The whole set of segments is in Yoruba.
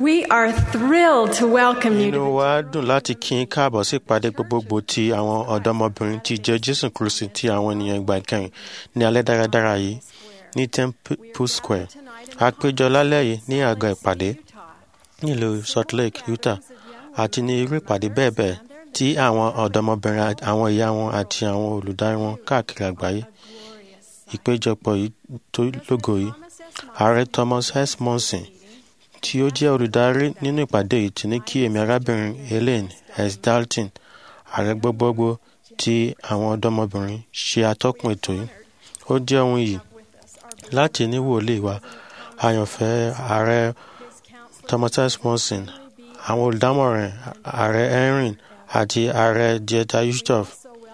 We are thrilled to welcome you inú to wa dùn láti kí n káàbọ̀ sí ìpàdé gbogbogbò ti àwọn ọ̀dọ́mọbìnrin tí jẹ́ jésù kristi ti àwọn ènìyàn ìgbà ìkẹyìn ní alẹ́ dáradára yìí ní temple square a péjọ lálẹ́ yìí ní àgọ́ ìpàdé nílùú salt lake utah àti ní irú ìpàdé bẹ́ẹ̀ bẹ́ẹ̀ tí àwọn ọ̀dọ́mọbìnrin àti àwọn ìyá wọn àti àwọn olùdarí wọn káàkiri àgbáyé ìpéjọpọ̀ yìí tó lógo yìí ààrẹ thomas s monson tí ó jẹ́ olùdarí nínú ìpàdé yìí ti ní kí èmi arábìnrin elaine s dalton ààrẹ gbogbogbò tí àwọn ọ̀dọ́mọbìnrin ṣe atọ́kùn ètò yìí ó jẹ́ ohun yìí láti ní wòlíì wa àyànfẹ́ ààrẹ thomas s monson àwọn olùdámọ̀ràn ààrẹ henry àti ààrẹ dieta yusuf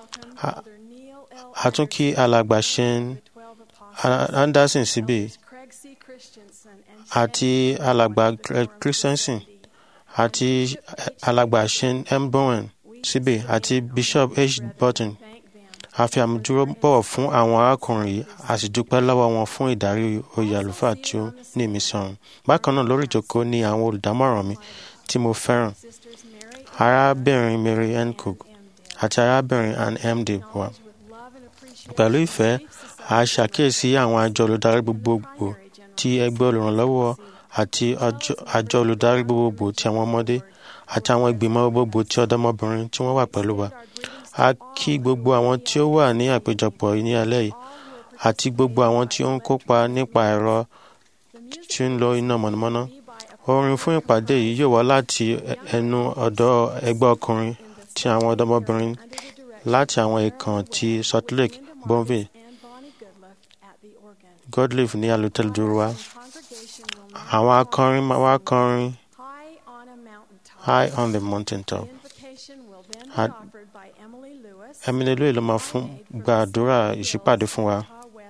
a tún kí alàgbà shane anderson síbí àti alàgbà greg christensen àti alàgbà shane m bowen síbí àti bishop h burton a fi àmúdúró bọ̀wọ̀ fún àwọn arákùnrin yìí a sì dúpẹ́ lọ́wọ́ wọn fún ìdarí oyè àlùfáà tí ó ní ìmísí ọ̀run bákan náà lórí ìjókòó ni àwọn olùdámọ̀ràn mi tí mo fẹ́ràn arábìnrin mary n cook àti arábìnrin ann m de bois pẹ̀lú ìfẹ́ a ṣàkíyèsí àwọn àjọ olùdarí gbogbogbò ti ẹgbẹ́ olùrànlọ́wọ́ àti àjọ olùdarí gbogbogbò ti àwọn ọmọdé àti àwọn ìgbìmọ̀ gbogbogbò ti ọ̀dọ́mọbìnrin tí wọ́n wà pẹ̀lú wa a kí gbogbo àwọn tí ó wà ní àpéjọpọ̀ ní alẹ́ yìí àti gbogbo àwọn tí ó ń kópa nípa ẹ̀rọ tí ń lo iná mọ̀nàmọ́ná orin fún ìpàdé yìí yóò wá láti ẹnu ọ̀dọ́ ẹgbẹ́ ọkùnrin ti àwọn ọ̀dọ́mọbìnrin láti àwọn ìkàn ti salt lake bonville godlive ní alutẹ́lẹ̀dúró wa àwọn akọrin máa wá kọrin high on the mountain top emily louis ló máa fún gbàdúrà ìṣípàdé fún wa.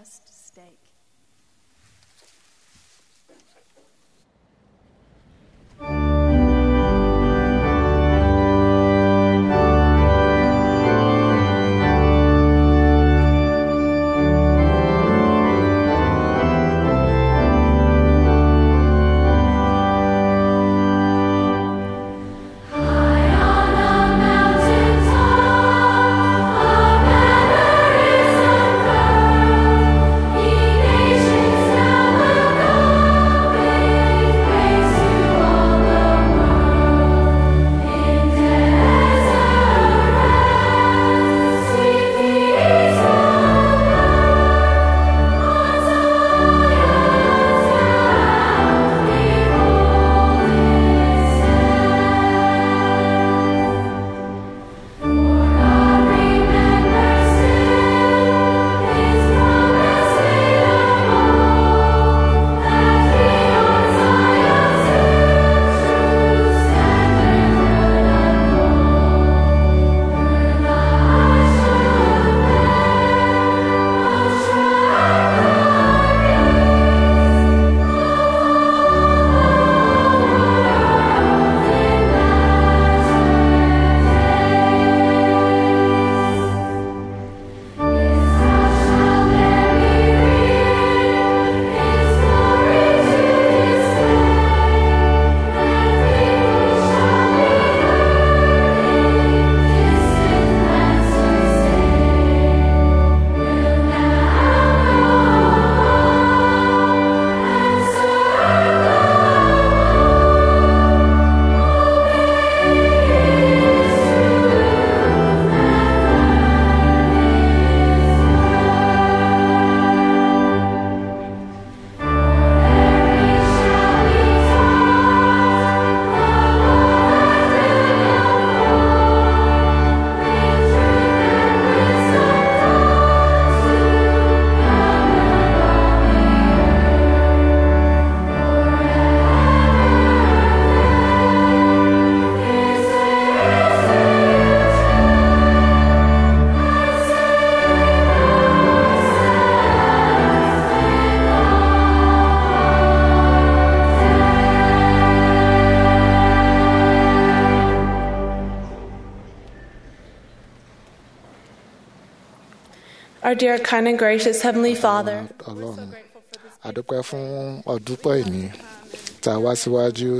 Our dear, kind, and gracious Heavenly Father, ọlọ́run adúpẹ́ fún ọdúpẹ́ ìní tá a wá síwájú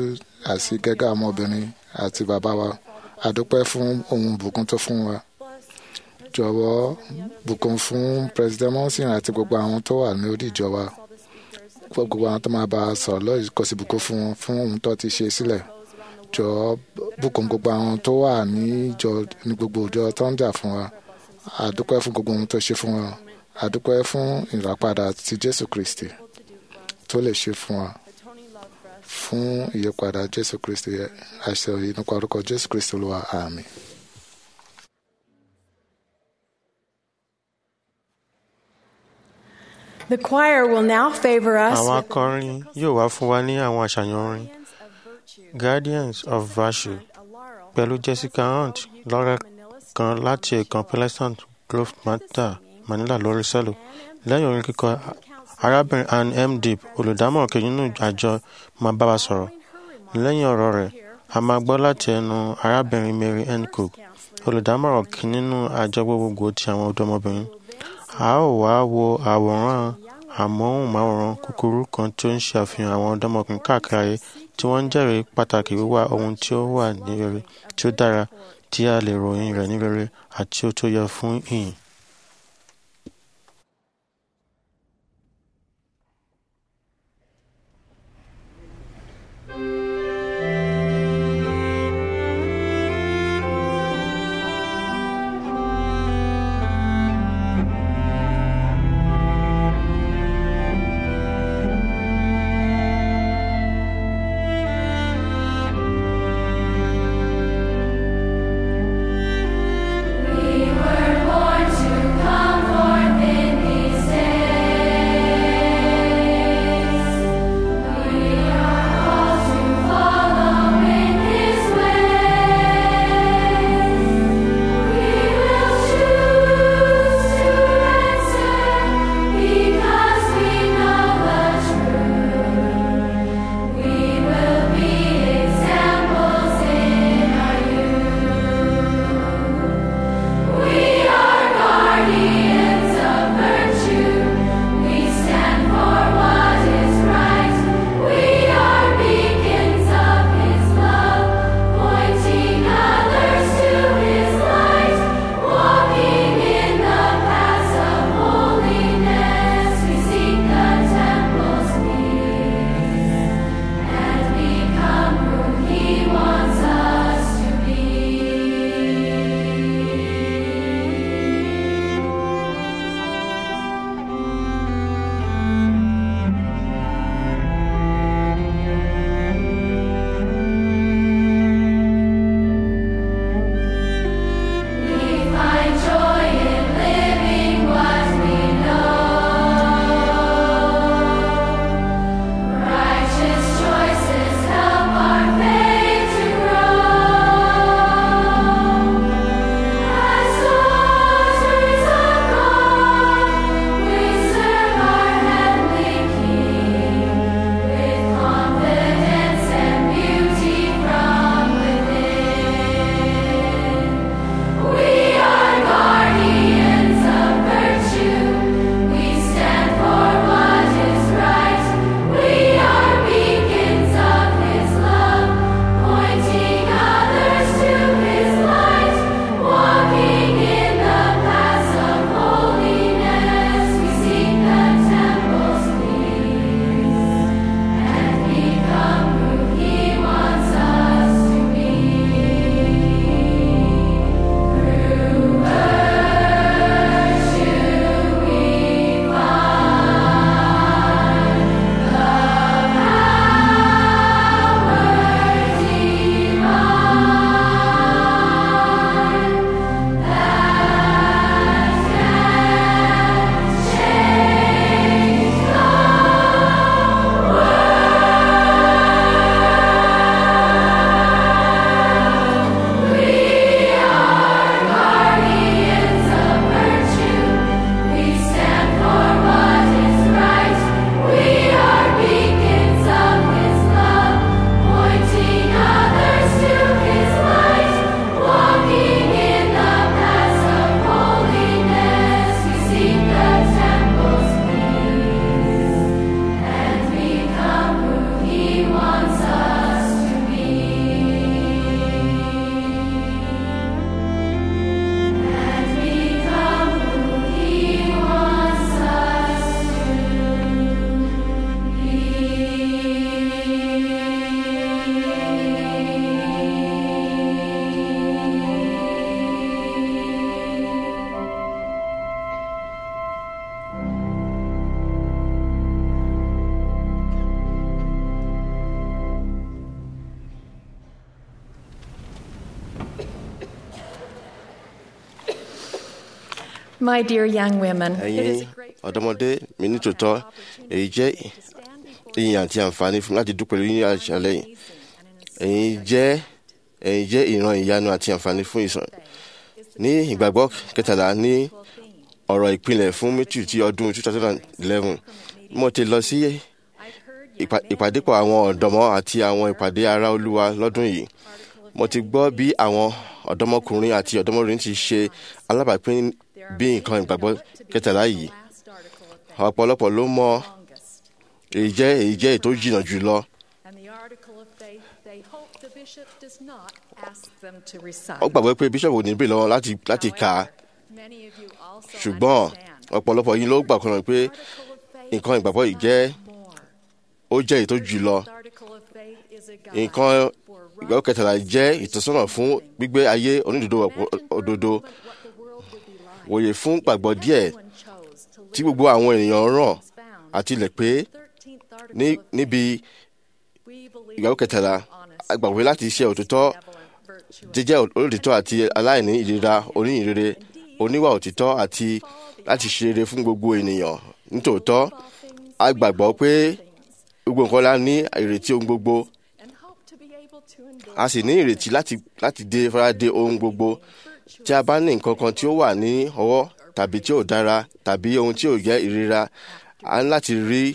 àti gẹ́gẹ́ ọmọbìnrin àti bàbá wa àdúpẹ́ fún ohun bùkún tó fún wa jọ̀wọ́ bùkún fún president monson àti gbogbo àwọn tó wà ní orí ìjọ wa gbogbo àwọn tó máa bá a sọ̀rọ̀ lọ́yìn kò sì bùkún fún wọn fún ohun tó ti ṣe sílẹ̀ jọ̀ọ́ bùkún gbogbo àwọn tó wà ní ìjọ ní gbogbo ìjọ tó ń jà fún wa àdúpẹ́ fún gbogbo ohun tó ṣe fún wa àdúpẹ́ fún ìràpadà ti Jésù Kristi tó lè ṣe fún wa fún ìyípadà Jésù Kristi àṣẹ òye nípa orúkọ Jésù Kristi Olúwa àmín. The choir will now favor us àwọn with akọrin yóò wá fún wa ní àwọn àṣàyàn orin guardians of virtue pẹ̀lú Jessica Hunt lọ́rẹ́ kan láti ẹ̀kan Pleasant Grove Mata Manila lórí sẹ́lò lẹ́yìn orin kíkọ arábìnrin Ann M. Deep olùdámọ̀ràn kejì nínú àjọ máa bá wa sọ̀rọ̀ lẹ́yìn ọ̀rọ̀ rẹ̀ a máa gbọ́ láti ẹnu arábìnrin Mary N. Cook olùdámọ̀ràn kìíní nínú àjọ gbogbogbò ti àwọn ọ̀dọ́mọbìnrin a ó wá wo àwòrán amóhùnmáwòrán kúkúrú kan tó ń ṣe àfihàn àwọn ọ̀dọ́mọkùnrin káàkiri ayé tí wọ́n ń jẹ́rìí pàtàkì wíwá ohun tí ó wà ní rere tí ó dára tí a lè ròyìn rẹ̀ ní rere àti ó tó yẹ fún ìyìn. We were born My dear young women, ẹ̀yin ọ̀dọ́mọdé mi ní tòótọ́ èyí jẹ́ ìyìn àti àǹfààní fún mi láti dúpẹ́ lórí àṣálẹ́ yìí ẹ̀yin jẹ́ ẹ̀yin jẹ́ ìran ìyanu àti àǹfààní fún ìsàn ní ìgbàgbọ́ kẹtàlá ní ọ̀rọ̀ ìpìlẹ̀ fún mítù ti ọdún 2011 mo ti lọ sí ìpà- ìpàdépọ̀ àwọn ọ̀dọ́mọ àti àwọn ìpàdé ara olúwa lọ́dún yìí mo ti gbọ́ bí àwọn ọ̀dọ́mọkùnrin àti ọ̀dọ́mọbìnrin ti ṣe alábàápín bí nǹkan ìgbàgbọ́ kẹtàlá yìí ọ̀pọ̀lọpọ̀ ló mọ èyí jẹ́ èyí jẹ́ ètò jìnnà jùlọ and the article of faith they hope the bishop does not ask them to recite. ó gbàgbọ́ pé bíṣọ̀bù ní bí lọ́wọ́ láti láti kà á Many of you also ṣùgbọ́n understand ọ̀pọ̀lọpọ̀ yìí ló gbà kan pé article of faith nǹkan ìgbàgbọ́ yìí jẹ́ more. ó jẹ́ èyí tó jùlọ The article of faith is a guide nǹkan for ìgbàgbọ́ kẹtàlá jẹ́ ìtọ́sọ́nà fún gbígbé ayé onídòdó òdodo what the world would be like. wòye fún gbàgbọ́ díẹ̀ Everyone chose to tí live gbogbo àwọn ènìyàn ràn as found. àti ilẹ̀ pé 13th article ní of faith. níbi We believe ìgbàgbọ́ kẹtàlá honest, a gbàgbé láti ṣe òtítọ́ benevolent, virtuous, jíjẹ́ olóòtítọ́ àti aláìní ìrora oníyìnrere oníwà òtítọ́ àti láti ṣe rere fún gbogbo ènìyàn nítòótọ́ all things a gbàgbọ́ pé gbogbo nǹkan la ní ìrètí ohun gbogbo and hope to be able to endure a sì ní ìrètí láti láti dé faradé ohun gbogbo tí a bá ní nǹkan kan tí ó wà ní ọwọ́ tàbí tí ò dára tàbí ohun tí ò jẹ́ ìríra a ní láti rí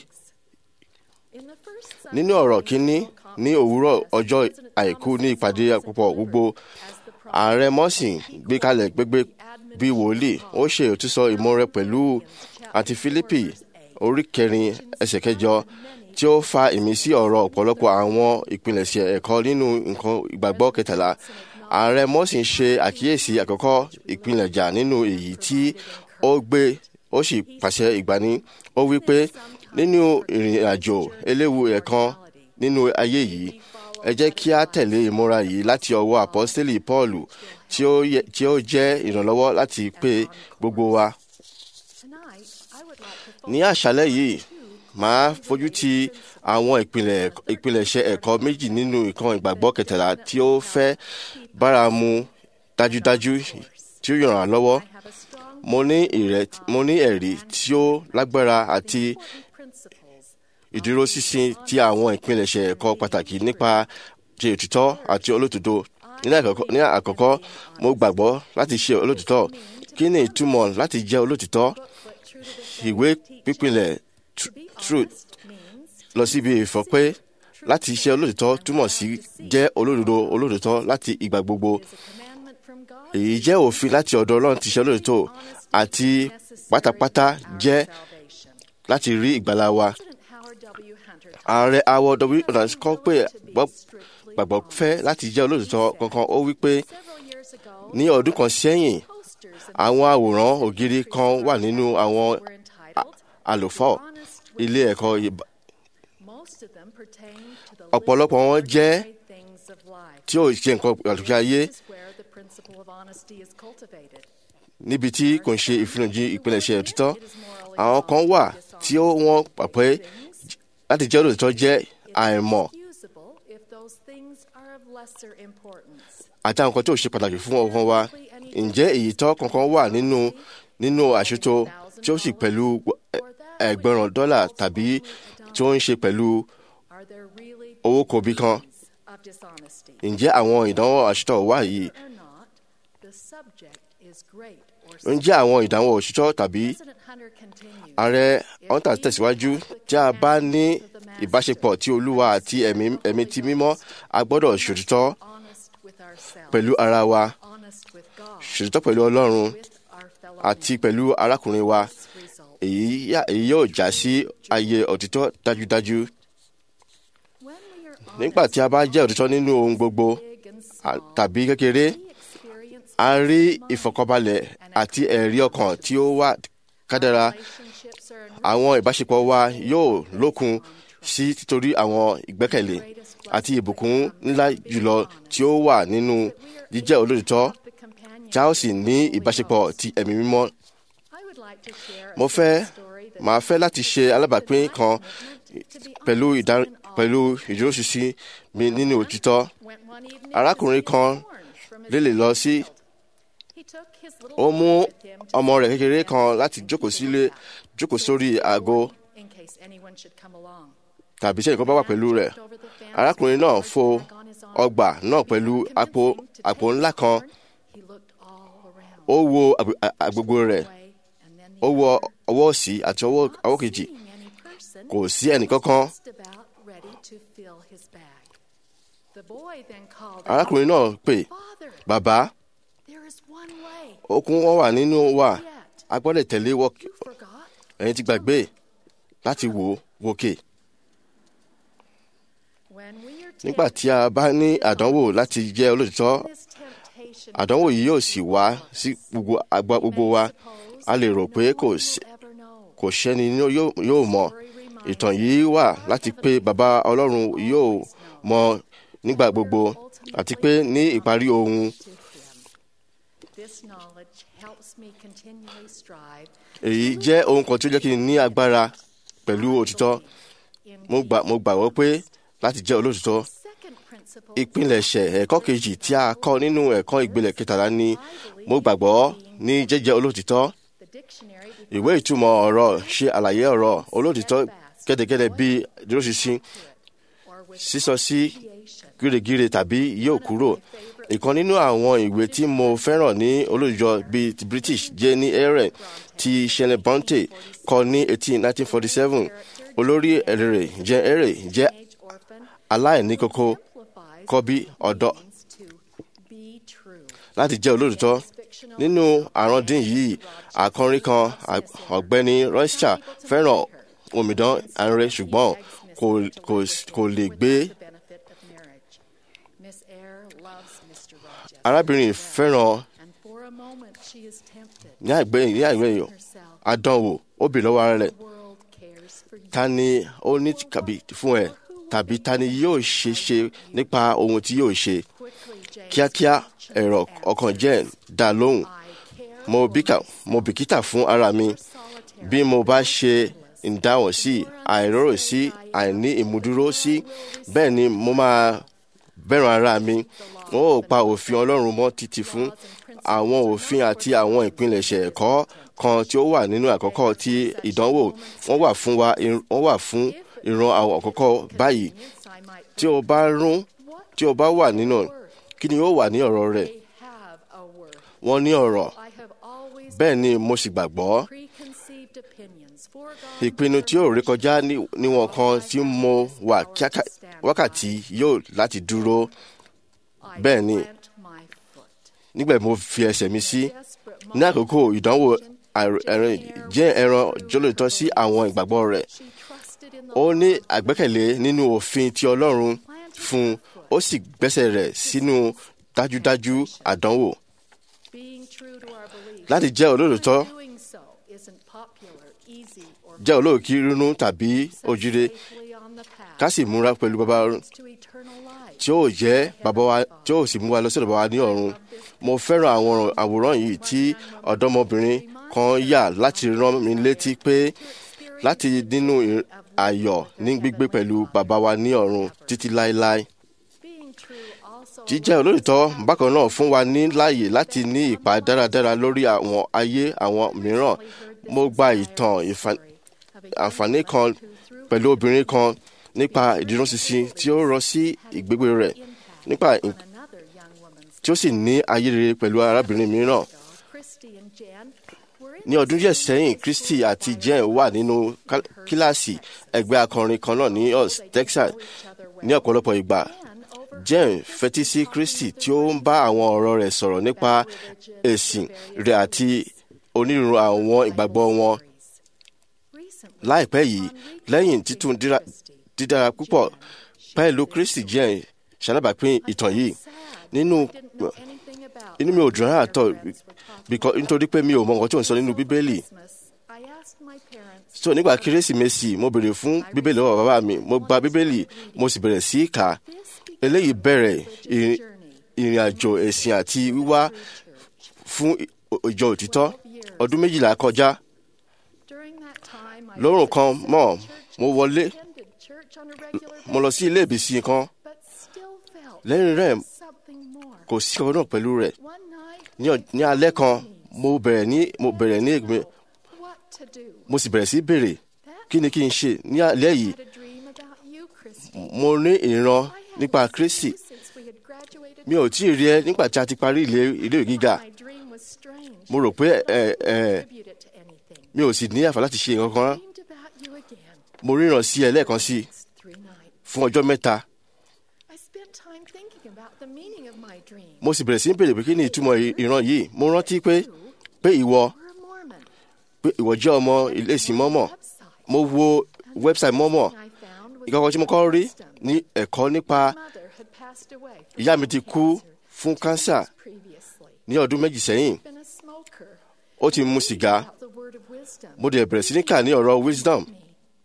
In the first nínú ọ̀rọ̀ kínní ní òwúrọ̀ ọjọ́ àìkú ní ìpàdé àpapọ̀ gbogbo ààrẹ mọ́sìn gbé kalẹ̀ gbégbé bíi wòlíì ó ṣe òtúsọ ìmọ̀rẹ pẹ̀lú àti fílípì orí kẹrin ẹsẹ̀ kẹjọ tí ó fa ìmísí ọ̀rọ̀ ọ̀pọ̀lọpọ̀ àwọn ìpilẹ̀ṣẹ̀ ẹ̀kọ́ nínú nǹkan ìgbàgbọ́ kẹtàlá ààrẹ mọ́sìn ṣe àkíyèsí àkọ́kọ́ ìpilẹ̀jà nínú èyí tí ó gbé ó sì pàṣẹ ìgbani ó wí pé nínú ìrìn àjò eléwu ẹ̀kan nínú ayé yìí ẹ jẹ́ kí a tẹ̀lé ìmúra yìí láti ọwọ́ àpọ́stélì pọ́ọ̀lù tí ó yẹ- tí ó jẹ́ ìrànlọ́wọ́ láti pé gbogbo wa. tonight, I would like to ní àṣálẹ́ yìí màá fojú ti àwọn ìpìlẹ̀ ìpìlẹ̀ṣẹ̀ ẹ̀kọ́ méjì nínú ìkan ìgbàgbọ́ kẹtàlá tí ó fẹ́ bára mu dájúdájú tí ó yàn án lọ́wọ́ have a strong mo ní ìrẹ- mo ní ẹ̀rí tí ó lágbára àti principles ìdúróṣinṣin ti àwọn ìpilẹ̀ṣẹ̀ ẹ̀kọ́ pàtàkì nípa ti òtítọ́ àti olótòdó. Ní àkọ́kọ́- ní àkọ́kọ́ mo gbàgbọ́ láti ṣe olótìtọ́ kí ni ìtumọ̀ láti jẹ́ olótìtọ́ ìwé pípìlẹ̀ tr- truth means lọ síbi ìfọ̀ pé láti ṣe olótìtọ́ túmọ̀ sí jẹ́ olódodo olótìtọ́ láti ìgbà gbogbo is a commandment from God èyí jẹ́ òfin láti ọ̀dọ̀ Ọlọ́run ti ṣe olótìtọ́ àti pátápátá jẹ́ salvation. láti rí ìgbàlá wa President Howard W. Hunter ààrẹ awọ w ọ̀nà kọ́ pé gbọ́- strictly gbàgbọ́ fẹ́ láti jẹ́ olótìtọ́ kankan ó wí pé several years ago, ní ọdún kan sẹ́yìn posters in àwọn àwòrán ògiri kan wà nínú àwọn were entitled àlùfọ́ Honest with ilé ẹ̀kọ́ ìbá- Most of them pertain to the ọ̀pọ̀lọpọ̀ wọn jẹ́ ordinary things of life. tí ó ṣe nǹkan pàtàkì ayé This is where the principle of honesty is cultivated. níbi tí kò ń ṣe ìfihànjú ìpilẹ̀ṣẹ̀ òtítọ́ àwọn kan wà tí ó wọ́n pa pé láti jẹ́ olóòtítọ́ jẹ́ àìmọ̀ Usable if those things are of lesser importance. àti àwọn kan tí ò ṣe pàtàkì fún ọkàn wa ǹjẹ́ èyí tọ́ kankan wà nínú nínú àṣetò tí ó sì pẹ̀lú ẹgbẹ̀rún dọ́là tàbí tí ó ń ṣe pẹ̀lú Are there really owó kòbí kan of dishonesty? ǹjẹ́ àwọn ìdánwò àṣetò wà yìí Or not, the subject is great or ǹjẹ́ àwọn ìdánwò òṣìṣọ́ tàbí President Hunter continues. ààrẹ hunter tẹ̀síwájú tí a bá ní ìbáṣepọ̀ tí olúwa àti ẹ̀mí ẹ̀mí ti mímọ́ a gbọ́dọ̀ ṣòtítọ́ honest with ourselves, pẹ̀lú ara wa honest with God, ṣòtítọ́ pẹ̀lú ọlọ́run with our fellow àti pẹ̀lú arákùnrin wa man. Result. èyí yà- èyí yóò já sí ayé òtítọ́ dájúdájú When we are nígbà tí a bá jẹ́ òtítọ́ nínú ohun gbogbo big and à- small, tàbí kékeré we experience a rí ìfọ̀kànbalẹ̀ àti ẹ̀rí ọkàn tí ó wà kádàrá relationships are àwọn ìbáṣepọ̀ wa yóò lókun sí títorí àwọn ìgbẹ́kẹ̀lé àti ìbùkún ńlá jùlọ tí ó wà nínú jíjẹ́ olóòtítọ́ the companion. tí a ó sì ní ìbáṣepọ̀ ti ẹ̀mí mímọ́. I would like to share a mo fẹ́ simple story that màá fẹ́ láti ṣe alábàápín kan to be pẹ̀lú honest ìdá in all. pẹ̀lú ìdúróṣinṣin mi nínú òtítọ́. Went one evening arákùnrin to see kan orange from his lè lè lọ sí field. He took his little ó mú boy with him to ọmọ rẹ̀ see kékeré the kan fence láti into jókòó the sílé path, jókòó sórí àgọ́ in case anyone should come along. tàbí sẹ́yìn kan bá wà pẹ̀lú rẹ̀ arákùnrin náà fo ọgbà náà pẹ̀lú àpò àpò ńlá kan He looked all around. ó wo àgbè- à- àgbègbè rẹ̀ way, and then the ó wo ọwọ́ òsì àti ọwọ́ ọwọ́ kejì seeing any person kò sí ẹnìkankan just about ready to fill his bag. The boy then called out, arákùnrin náà pè Father, bàbá there is one way. okun wọn wà nínú wa Yet, a gbọ́dọ̀ tẹ̀lé wọ you forgot. ẹ̀yin ti gbàgbé láti wò ó wòkè When we are nígbà tempted, tí a bá ní àdánwò láti jẹ́ olóòtítọ́ this temptation àdánwò yìí yóò sì wá sí gbogbo àgbà gbogbo wa a lè rò pé kò sí- ever know. kò sẹ́ni ní yóò yóò mọ̀ ìtàn yìí wà láti pé bàbá ọlọ́run yóò mọ̀ nígbà gbogbo àti pé ní ìparí ohun to him. This knowledge helps me continually strive èyí jẹ́ ohun kan tí ó jẹ́ kí n ní agbára pẹ̀lú òtítọ́ in mo gbà mo gbàgbọ́ pé láti jẹ́ olóòtítọ́ second principle ìpilẹ̀ṣẹ̀ ẹ̀kọ́ kejì tí a kọ́ nínú ẹ̀kọ́ ìgbélẹ̀ kẹtàlá ni mo gbàgbọ́ ní jẹ́jẹ́ olóòtítọ́ the dictionary ìwé ìtumọ̀ ọ̀rọ̀ ṣe àlàyé ọ̀rọ̀ olóòtítọ́ gẹ́gẹ́gẹ́ bí dúróṣinṣin or with sísọ sí creation. gírègírè tàbí yóò kúrò ìkan nínú àwọn ìwé tí mo fẹ́ràn ní olóòjọ́ bíi ti british jẹ́ ní ẹ̀rẹ̀ tí shelley bronte kọ ní 1847 olórí ẹ̀rẹ̀ jẹ́ ẹ̀rẹ̀ jẹ́ Teenage orphan aláìní kókó simplifies kọ́ bí ọ̀dọ́ means to be true. láti jẹ́ olóòtítọ́ Fictional nínú àrọ́ndín yìí àkọrin kan à- ọ̀gbẹ́ni royster fẹ́ràn omidan ààrẹ ṣùgbọ́n kò- kò- kò lè gbé the benefit of marriage. Miss Eyre loves Mr. Rochester. arábìnrin fẹ́ràn And for a moment she is tempted. ní àgbẹ̀ ní àgbẹ̀ yìí herself. àdánwò ó bì lọ́wọ́ ara rẹ̀ The world cares for you. ta ni ó ní kàbí fún ẹ tàbí ta ni yóò ṣe ṣe nípa ohun tí yóò ṣe Quickly, James kíákíá Watson ẹ̀rọ ọkàn jẹ́ dá lóhùn I care mo bíkà mo bìkítà fún ara mi solitary. bí mo bá ṣe ìdáhùn sí àìrórò sí àìní ìmúdúró sí bẹ́ẹ̀ ni mo máa bẹ̀rù ara mi wọn ò pa òfin ọlọ́run mọ́ títí fún àwọn òfin àti àwọn ìpilẹ̀ṣẹ̀ ẹ̀kọ́ kan tí ó wà nínú àkọ́kọ́ tí ìdánwò wọ́n wà fún wa wọ́n wà fún ìran àwọn àkọ́kọ́ báyìí I might tí o bá rún tí o bá wà nínú kí ni ó wà ní ọ̀rọ̀ rẹ̀ they have a word. wọ́n ní ọ̀rọ̀ I have always bẹ́ẹ̀ ni mo sì gbàgbọ́ preconceived opinions foregone ìpinnu tí yóò rékọjá ní- níwọ̀n kan tí mo wà kíákà wákàtí yóò láti dúró I bẹ́ẹ̀ ni. plant my foot. nígbà tí mo fi ẹsẹ̀ mi sí Desperate ní àkókò ìdánwò àìr- ẹran jẹ́ ẹran jólótọ́ sí àwọn ìgbàgbọ́ rẹ̀ She trusted in the ó ní àgbẹ́kẹ̀lé nínú òfin ti ọlọ́run fún un ó sì gbẹ́sẹ̀ rẹ̀ sínú dájúdájú àdánwò being true to our beliefs. láti jẹ́ olóòótọ́ Doing so isn't popular, easy, or jẹ́ olóòkí rínú tàbí ojúre safely on the path ká sì múra pẹ̀lú bàbá to eternal life. tí ó jẹ́ bàbá wa tí ó sì mú wa lọ sí ọ̀dọ̀ bàbá wa ní ọ̀run mo fẹ́ràn àwọn àwòrán yìí tí ọ̀dọ́mọbìnrin kan yà láti rán mi létí pé láti nínú ì- ayọ̀ ní gbígbé pẹ̀lú bàbá wa ní ọ̀run títí láéláé Being true also jíjẹ́ olóòtítọ́ bákan náà fún wa ní láàyè láti ní ìpa dáradára lórí àwọn ayé àwọn mìíràn mo gba ìtàn ìfa- àǹfààní kan pẹ̀lú obìnrin kan nípa ìdúróṣinṣin tí ó rọ sí ìgbégbé rẹ̀ nípa ì- on another young woman's tí ó sì ní ayé rere pẹ̀lú arábìnrin mìíràn ago, Christy and Jen were in ní ọdún díẹ̀ sẹ́yìn Christy àti Jen wà nínú ká- kíláàsì ẹgbẹ́ akọrin kan náà ní Us Texas ní ọ̀pọ̀lọpọ̀ ìgbà Jen fetí sí Christy tí ó ń bá àwọn ọ̀rọ̀ rẹ̀ sọ̀rọ̀ nípa ẹ̀sìn rẹ̀ àti onírúurú àwọn ìgbàgbọ́ wọn recently láìpẹ́ yìí lẹ́yìn títún díra- dídára púpọ̀ pẹ̀lú Christy Jen ṣalábàápín ìtàn yìí nínú didn't know anything about inú mi ò dùn rárá tọ̀ friends were talking because nítorí pé mi ò mọ nǹkan tí ò ń sọ nínú bíbélì Christmas. I asked my parents so nígbà kérésìmesì mo béèrè fún bíbélì lọ́wọ́ bàbá mi mo gba bíbélì mo sì bẹ̀rẹ̀ sí í kà á eléyìí bẹ̀rẹ̀ ìrìn- ìrìn àjò ẹ̀sìn àti wíwá fún ì- ìjọ òtítọ́ ọdún méjìlá kọjá during that time I lórun kan mọ́ mo wọlé attended church on a regular mo lọ sí ilé ìbísí kan but still felt lẹ́yìn rẹ̀ something more. kò sí ọ̀rọ̀ náà pẹ̀lú rẹ̀ One night ní ọ- ní alẹ́ kan mo bẹ̀rẹ̀ ní mo bẹ̀rẹ̀ ní ìgbìmọ̀ What to do? mo sì bẹ̀rẹ̀ sí béèrè kí ni kí n ṣe ní alẹ́ yìí Had a dream about you, Christy. mo ní ìran I had nípa not seen Kristi you since we had graduated. mi ò tí ì rí ẹ nígbà tí a ti parí ilé ilé ìwé gíga My dream was strange. mo rò pé ẹ ẹ Attribute it to anything. mi ò sì ní àǹfààní láti ṣe nǹkan kan Dreamed about you again. mo ríran sí ẹ lẹ́ẹ̀kan sí i It's three nights. fún ọjọ́ mẹ́ta I spent time thinking about the meaning of my dream. mo sì bẹ̀rẹ̀ sí í béèrè pé kí ni ìtumọ̀ ì- ìran yìí mo rántí pé pé ìwọ We're a Mormon. pé ìwọ jẹ́ ọmọ ilé ìsìn mọ́mọ́ Website. mo wo website mọ́mọ́ I found was ìkọ́kọ́ tí mo kọ́ rí wisdom. ní ẹ̀kọ́ nípa Mother had passed away from ìyá mi ti kú cancer fún kánsà previously. ní ọdún méjì sẹ́yìn Been a smoker. ó ti mu sìgá About the word of wisdom. mo dẹ̀ bẹ̀rẹ̀ sí ní kà ní ọ̀rọ̀ wisdom Me.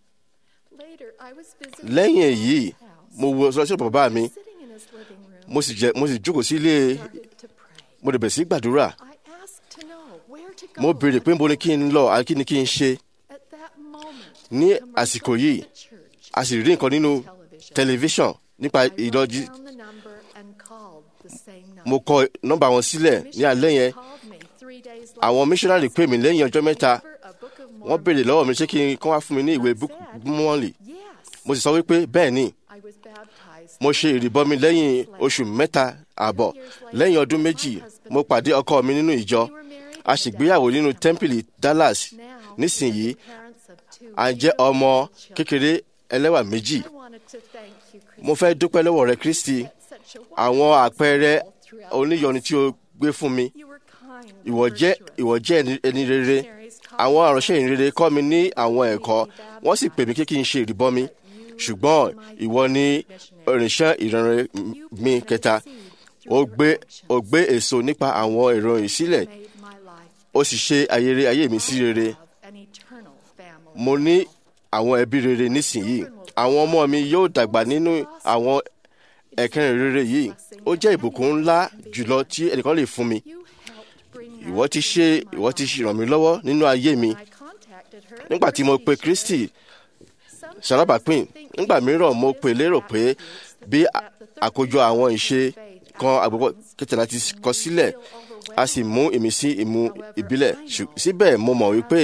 Later, I was visiting lẹ́yìn my èyí father's house. mo wo sọ́sọ́ bàbá mi Sitting in his living room, mo sì jẹ mo sì jókòó sí ilé started to pray. mo dẹ̀ bẹ̀rẹ̀ sí ní gbàdúrà I asked to know where to go. mo béèrè pé níbo ni kí n lọ àti kí ni kí n ṣe At that moment, ní a commercial àsìkò yìí from the church a sì rí nǹkan nínú tẹlifíṣàn nípa I wrote ìlọjí down the number and called the same night. mo kọ nọ́mbà wọn sílẹ̀ ní alẹ́ yẹn Called me three days later. àwọn missionary pè mí lẹ́yìn ọjọ́ mẹ́ta Deliver a Book of wọ́n Mormon. béèrè lọ́wọ́ mi ṣé kí n kán wá fún mi ní ìwé mọ́ọ̀lì Yes, mo sì sọ wípé bẹ́ẹ̀ ni I was baptized. mo ṣe ìrìbọmi lẹ́yìn oṣù mẹ́ta àbọ̀ lẹ́yìn ọdún méjì mo pàdé ọkọ mi nínú ìjọ We were married a in ṣègbéyàwó nínú Dallas, tẹ́ḿpìlì Dallas Now, nísìnyí we're the parents of two à ń jẹ́ ọmọ beautiful children. kékeré ẹlẹ́wà méjì I wanted to thank you, Christy. mo fẹ́ dúpẹ́ lọ́wọ́ rẹ Kristi Such a àwọn wonderful àpẹẹrẹ example throughout the oníyọnu tí o gbé fún mi You were kind and ìwọ jẹ́ virtuous. ìwọ jẹ́ ẹni- ẹni rere àwọn àránṣẹ́ ìrere kọ́ mi ní àwọn ẹ̀kọ́ wọ́n sì pè mí kí kí n ṣe ìrìbọmi ṣùgbọ́n ìwọ ni ìrìnsẹ́ ìrànrẹ́ mi kẹta ó gbé ó gbé èso nípa àwọn ìròyìn sílẹ̀ Made my life ó sì ṣe ayére ayé mi sí rere of an eternal family. mo ní àwọn ẹbí rere nísìnyí àwọn ọmọ mi yóò dàgbà nínú àwọn ẹ̀kẹrin rere yìí ó jẹ́ ìbùkún ńlá jùlọ tí ẹnìkan lè fún mi You helped bring ìwọ ti ṣe ìwọ ti ràn mí lọ́wọ́ nínú ayé mi I contacted her. nígbà tí mo pe Kristi ṣalábàápín nígbà mìíràn mo pè lérò pé bí a- àkójọ àwọn ìṣe kan àgbẹ̀pọ̀ kẹtàlá ti kọ sílẹ̀ a sì mú ìmísí ìmú ìbílẹ̀ Ṣù- síbẹ̀ mo mọ̀ wípé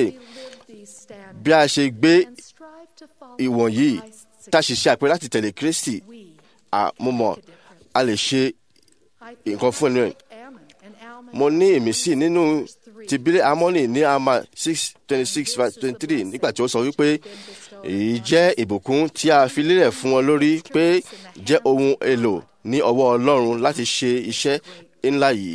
bí a ṣe gbé ìwọ̀nyí tá a sì ṣe àpẹẹrẹ láti tẹ̀lé Kristi a- mo mọ̀ a lè ṣe nǹkan fún ẹnu ẹ̀. mo ní ìmísí nínú ti bílẹ̀ amọ́nì ní ama six twenty six twenty three nígbà tí ó sọ wípé èyí jẹ́ ìbùkún tí a fi lélẹ̀ fún wọn lórí pé jẹ́ ohun èlò ní ọwọ́ Ọlọ́run láti ṣe iṣẹ́ ńlá yìí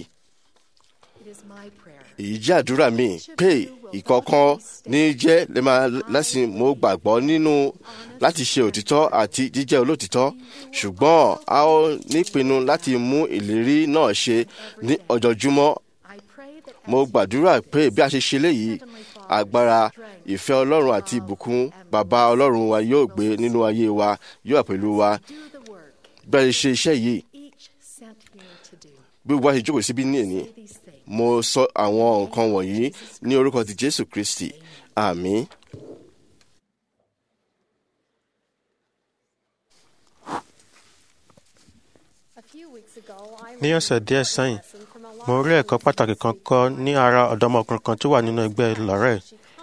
èyí jẹ́ àdúrà mi pé ìkọ̀ọ̀kan ní jẹ́ lè máa lẹ́sìn mo gbàgbọ́ nínú láti ṣe òtítọ́ àti jíjẹ́ olótìtọ́ ṣùgbọ́n a ó nípinnu láti mú ìlérí náà ṣe ní ọjọ́júmọ́ mo gbàdúrà pé bí a ṣe ṣe léyìí agbára ìfẹ́ Ọlọ́run àti ìbùkún bàbá Ọlọ́run wa yóò gbé nínú ayé wa yóò wà pẹ̀lú wa bí a ṣe ṣe iṣẹ́ yìí bí wọ́n ṣe jókòó síbí ní èní mo sọ àwọn nǹkan wọ̀nyí ní orúkọ ti Jésù Kristi àmín. ní ọ̀sẹ̀ díẹ̀ sẹ́yìn mo rí ẹ̀kọ́ pàtàkì kan kọ́ ní ara ọ̀dọ́mọkùnrin kan tó wà nínú ẹgbẹ́ lọ́rẹ́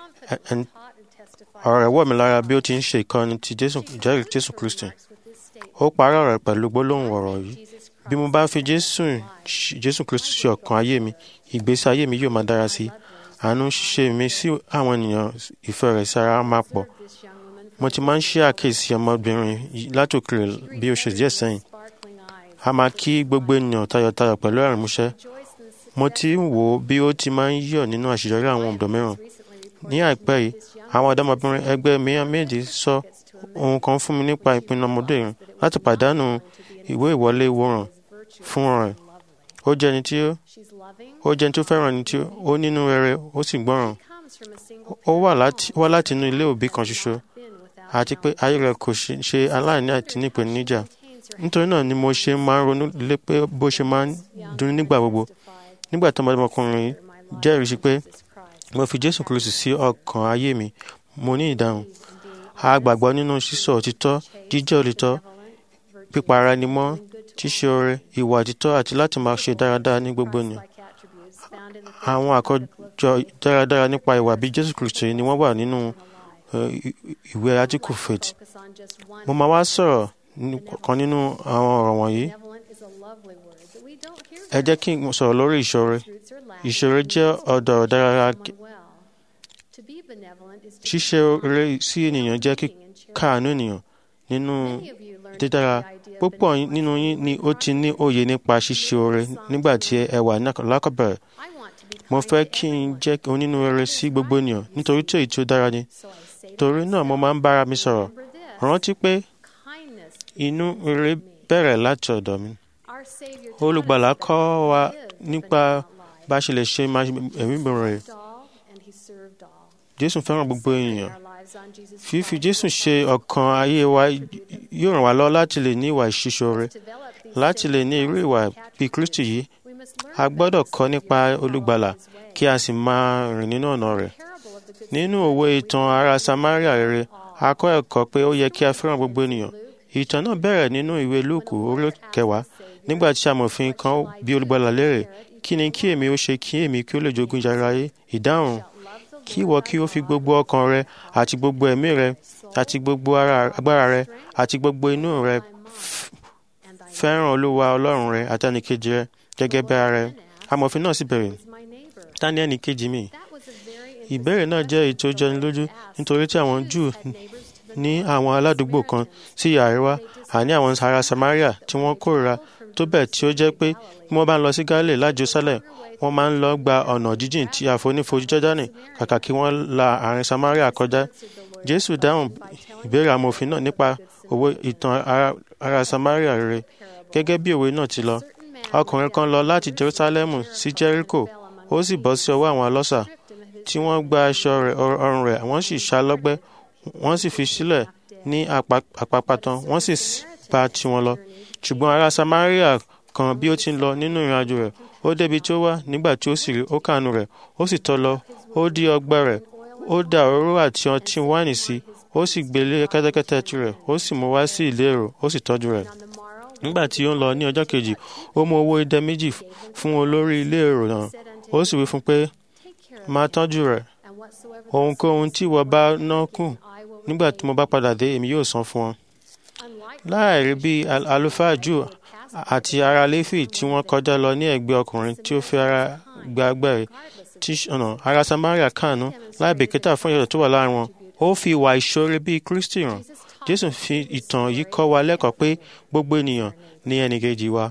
ọ̀rọ̀ rẹ̀ wọ̀ mí lára bí ó ti ń ṣe ìkọ́ni ti Jésù ìjẹ́rìí Jésù Kristi ó parí ọ̀rọ̀ rẹ̀ pẹ̀lú gbólóhùn ọ̀rọ̀ yìí bí mo bá fi Jésù Jésù Kristi ṣe ọkàn ayé mi ìgbésí ayé mi yóò máa dára sí i àánú ṣíṣe mi sí àwọn ènìyàn ìfẹ́ rẹ̀ sí ara máa pọ̀ mo ti máa ń ṣe àkíyèsí ọmọbìnrin yìí látòkèrè bí oṣù díẹ̀ sẹ́yìn a máa kí gbogbo ènìyàn tayọ̀tayọ̀ pẹ̀lú ẹ̀rín músẹ́ mo ti ń wò ó bí ó ti máa ń yọ̀ nínú àṣeyọrí àwọn ọ̀dọ́ mìíràn ní àìpẹ́ yìí àwọn ọ̀dọ́mọbìnrin ẹgbẹ́ mìíràn méjì sọ ohun kan fún mi nípa ìpinnu ọmọdéyìn láti pàdánù ìwé ìwọlé ìwòran fún rẹ̀ ó jẹ́ ẹni tí ó jẹ́ ẹni tó fẹ́ràn ẹni tí ó nínú rere ó sì gbọ́ràn ó wá láti wá láti inú ilé òbí kan ṣoṣo àti pé ayé rẹ̀ kò ṣe aláìní àti nípèníjà nítorí náà ni mo ṣe máa ń ronú lé pé bó ṣe máa ń dùn nígbà gbogbo nígbà tó ọmọdémọkùnrin jẹ́rìí sí pé mo fi Jésù Kristi sí ọkàn ayé mi mo ní ìdáhùn a gbàgbọ́ nínú sísọ òtítọ́ jíjẹ́ òtítọ́ pípa ara ẹni mọ́ ṣíṣe oore ìwà òtítọ́ àti láti máa ṣe dáradára ní gbogbo ènìyàn àwọn àkójọ dáradára nípa ìwà bí jésù kristi ni wọ́n wà nínú eh, i- i- ìwé átíkù faith mo máa wá sọ̀rọ̀ ní- kan nínú àwọn ọ̀rọ̀ wọ̀nyí ẹ jẹ́ kí n sọ̀rọ̀ lórí ìṣòro ìṣòro jẹ́ ọ̀dọ̀ dáradára ṣíṣe oore sí ènìyàn jẹ́ kíkàánú ènìyàn nínú dídára púpọ̀ nínú yín ni ó ti ní òye nípa ṣíṣe oore nígbà tí ẹ wà ní- lákọ̀bẹ̀rẹ̀ mo fẹ́ kí n jẹ́ onínúure sí gbogbo ènìyàn nítorí tí èyí tí ó dára ni torí náà mo máa ń bára mi sọ̀rọ̀ rántí pé inú rere bẹ̀rẹ̀ láti ọ̀dọ̀ mi olùgbàlà kọ́ wa nípa bá a ṣe lè ṣe máa ẹ̀mí bẹ̀rẹ̀ jésù fẹ́ràn gbogbo ènìyàn fífi jésù ṣe ọ̀kan ayé wa yóò ràn wá lọ́wọ́ láti lè ní ìwà ìṣíṣore láti lè ní irú ìwà bíi kristi yìí a gbọ́dọ̀ kọ́ nípa olùgbàlà kí a sì máa rìn nínú ọ̀nà rẹ̀ nínú òwe ìtàn ará samaria rere a kọ́ ẹ̀kọ́ pé ó yẹ kí a fẹ́ràn gbogbo ènìyàn ìtàn náà bẹ̀rẹ̀ nínú ìwé lúùkù orí kẹwàá nígbà tí amòfin kan bí olùgbàlà léèrè kí ni kí èmi ó ṣe kí èmi kí ó lè jogún ìjàrá ayé ìdáhùn kí ìwọ kí ó fi gbogbo ọkàn rẹ àti gbogbo ẹ̀mí rẹ àti gbogbo ara agbára rẹ àti gbogbo inú rẹ f- fẹ́ràn olúwa ọlọ́run rẹ àti ẹnìkejì rẹ gẹ́gẹ́ bí ara rẹ amòfin náà sì bẹ̀rẹ̀ ta ni ẹnìkejì mi ìbéèrè náà jẹ́ èyí tó jẹni lójú nítorí tí àwọn júù ní àwọn aládùúgbò kan sí ìhà àríwá àní àwọn ará samaria tí wọ́n kórìíra tó bẹ́ẹ̀ tí ó jẹ́ pé bí wọ́n bá ń lọ sí gálílì láti jerusalem wọ́n máa ń lọ gba ọ̀nà jíjìn tí àfonífojì jọ́dánì kàkà kí wọ́n la àárín samaria kọjá jésù dáhùn ìbéèrè amòfin náà nípa òwe ìtàn ará- ará samaria rere gẹ́gẹ́ bí òwe náà ti lọ ọkùnrin kan lọ láti jerusalem sí jericho ó sì bọ́ sí ọwọ́ àwọn ọlọ́ṣà tí wọ́n gba aṣọ rẹ̀ ọr- ọrùn rẹ̀ wọ́n sì ṣá lọ́gbẹ́ wọ́n sì fi sílẹ̀ ní àpá- àpápátán wọ́n sì s- bá tiwọn lọ ṣùgbọ́n ará samaria kan bí ó ti ń lọ nínú ìrìnàjò rẹ̀ ó débi tí ó wà nígbà tí ó sì rí ó kànú rẹ̀ ó sì tọ́ lọ ó dí ọgbẹ́ rẹ̀ ó dà òróró àti ọtí wáìnì sí ó sì gbé lé kẹ́tẹ́kẹ́tẹ́ tirẹ̀ ó sì mú wá sí ìlérò ó sì tọ́jú rẹ̀ nígbà tí ó ń lọ ní ọjọ́ kejì ó mú owó idẹ méjì f- fún olórí ilé èrò náà ó sì wí fún pé máa tọ́jú rẹ̀ ohunkóhun tí ìwọ bá ná kù nígbà tí mo bá padà dé èmi yóò san fún ọ. láàrí bí al- àlùfáà jù àti ará léfì tí wọ́n kọjá lọ ní ẹ̀gbẹ́ ọkùnrin tí ó fi ara gba agbẹ́rẹ́ tí ọ̀nà ará samaria kànú láì bìkítà fún ìyàtọ̀ tó wà láàrin wọn ó fi ìwà ìṣoore bíi kristi hàn jésù fi ìtàn yìí kọ́ wa lẹ́kọ̀ọ́ pé gbogbo ènìyàn ní ẹnìkejì wa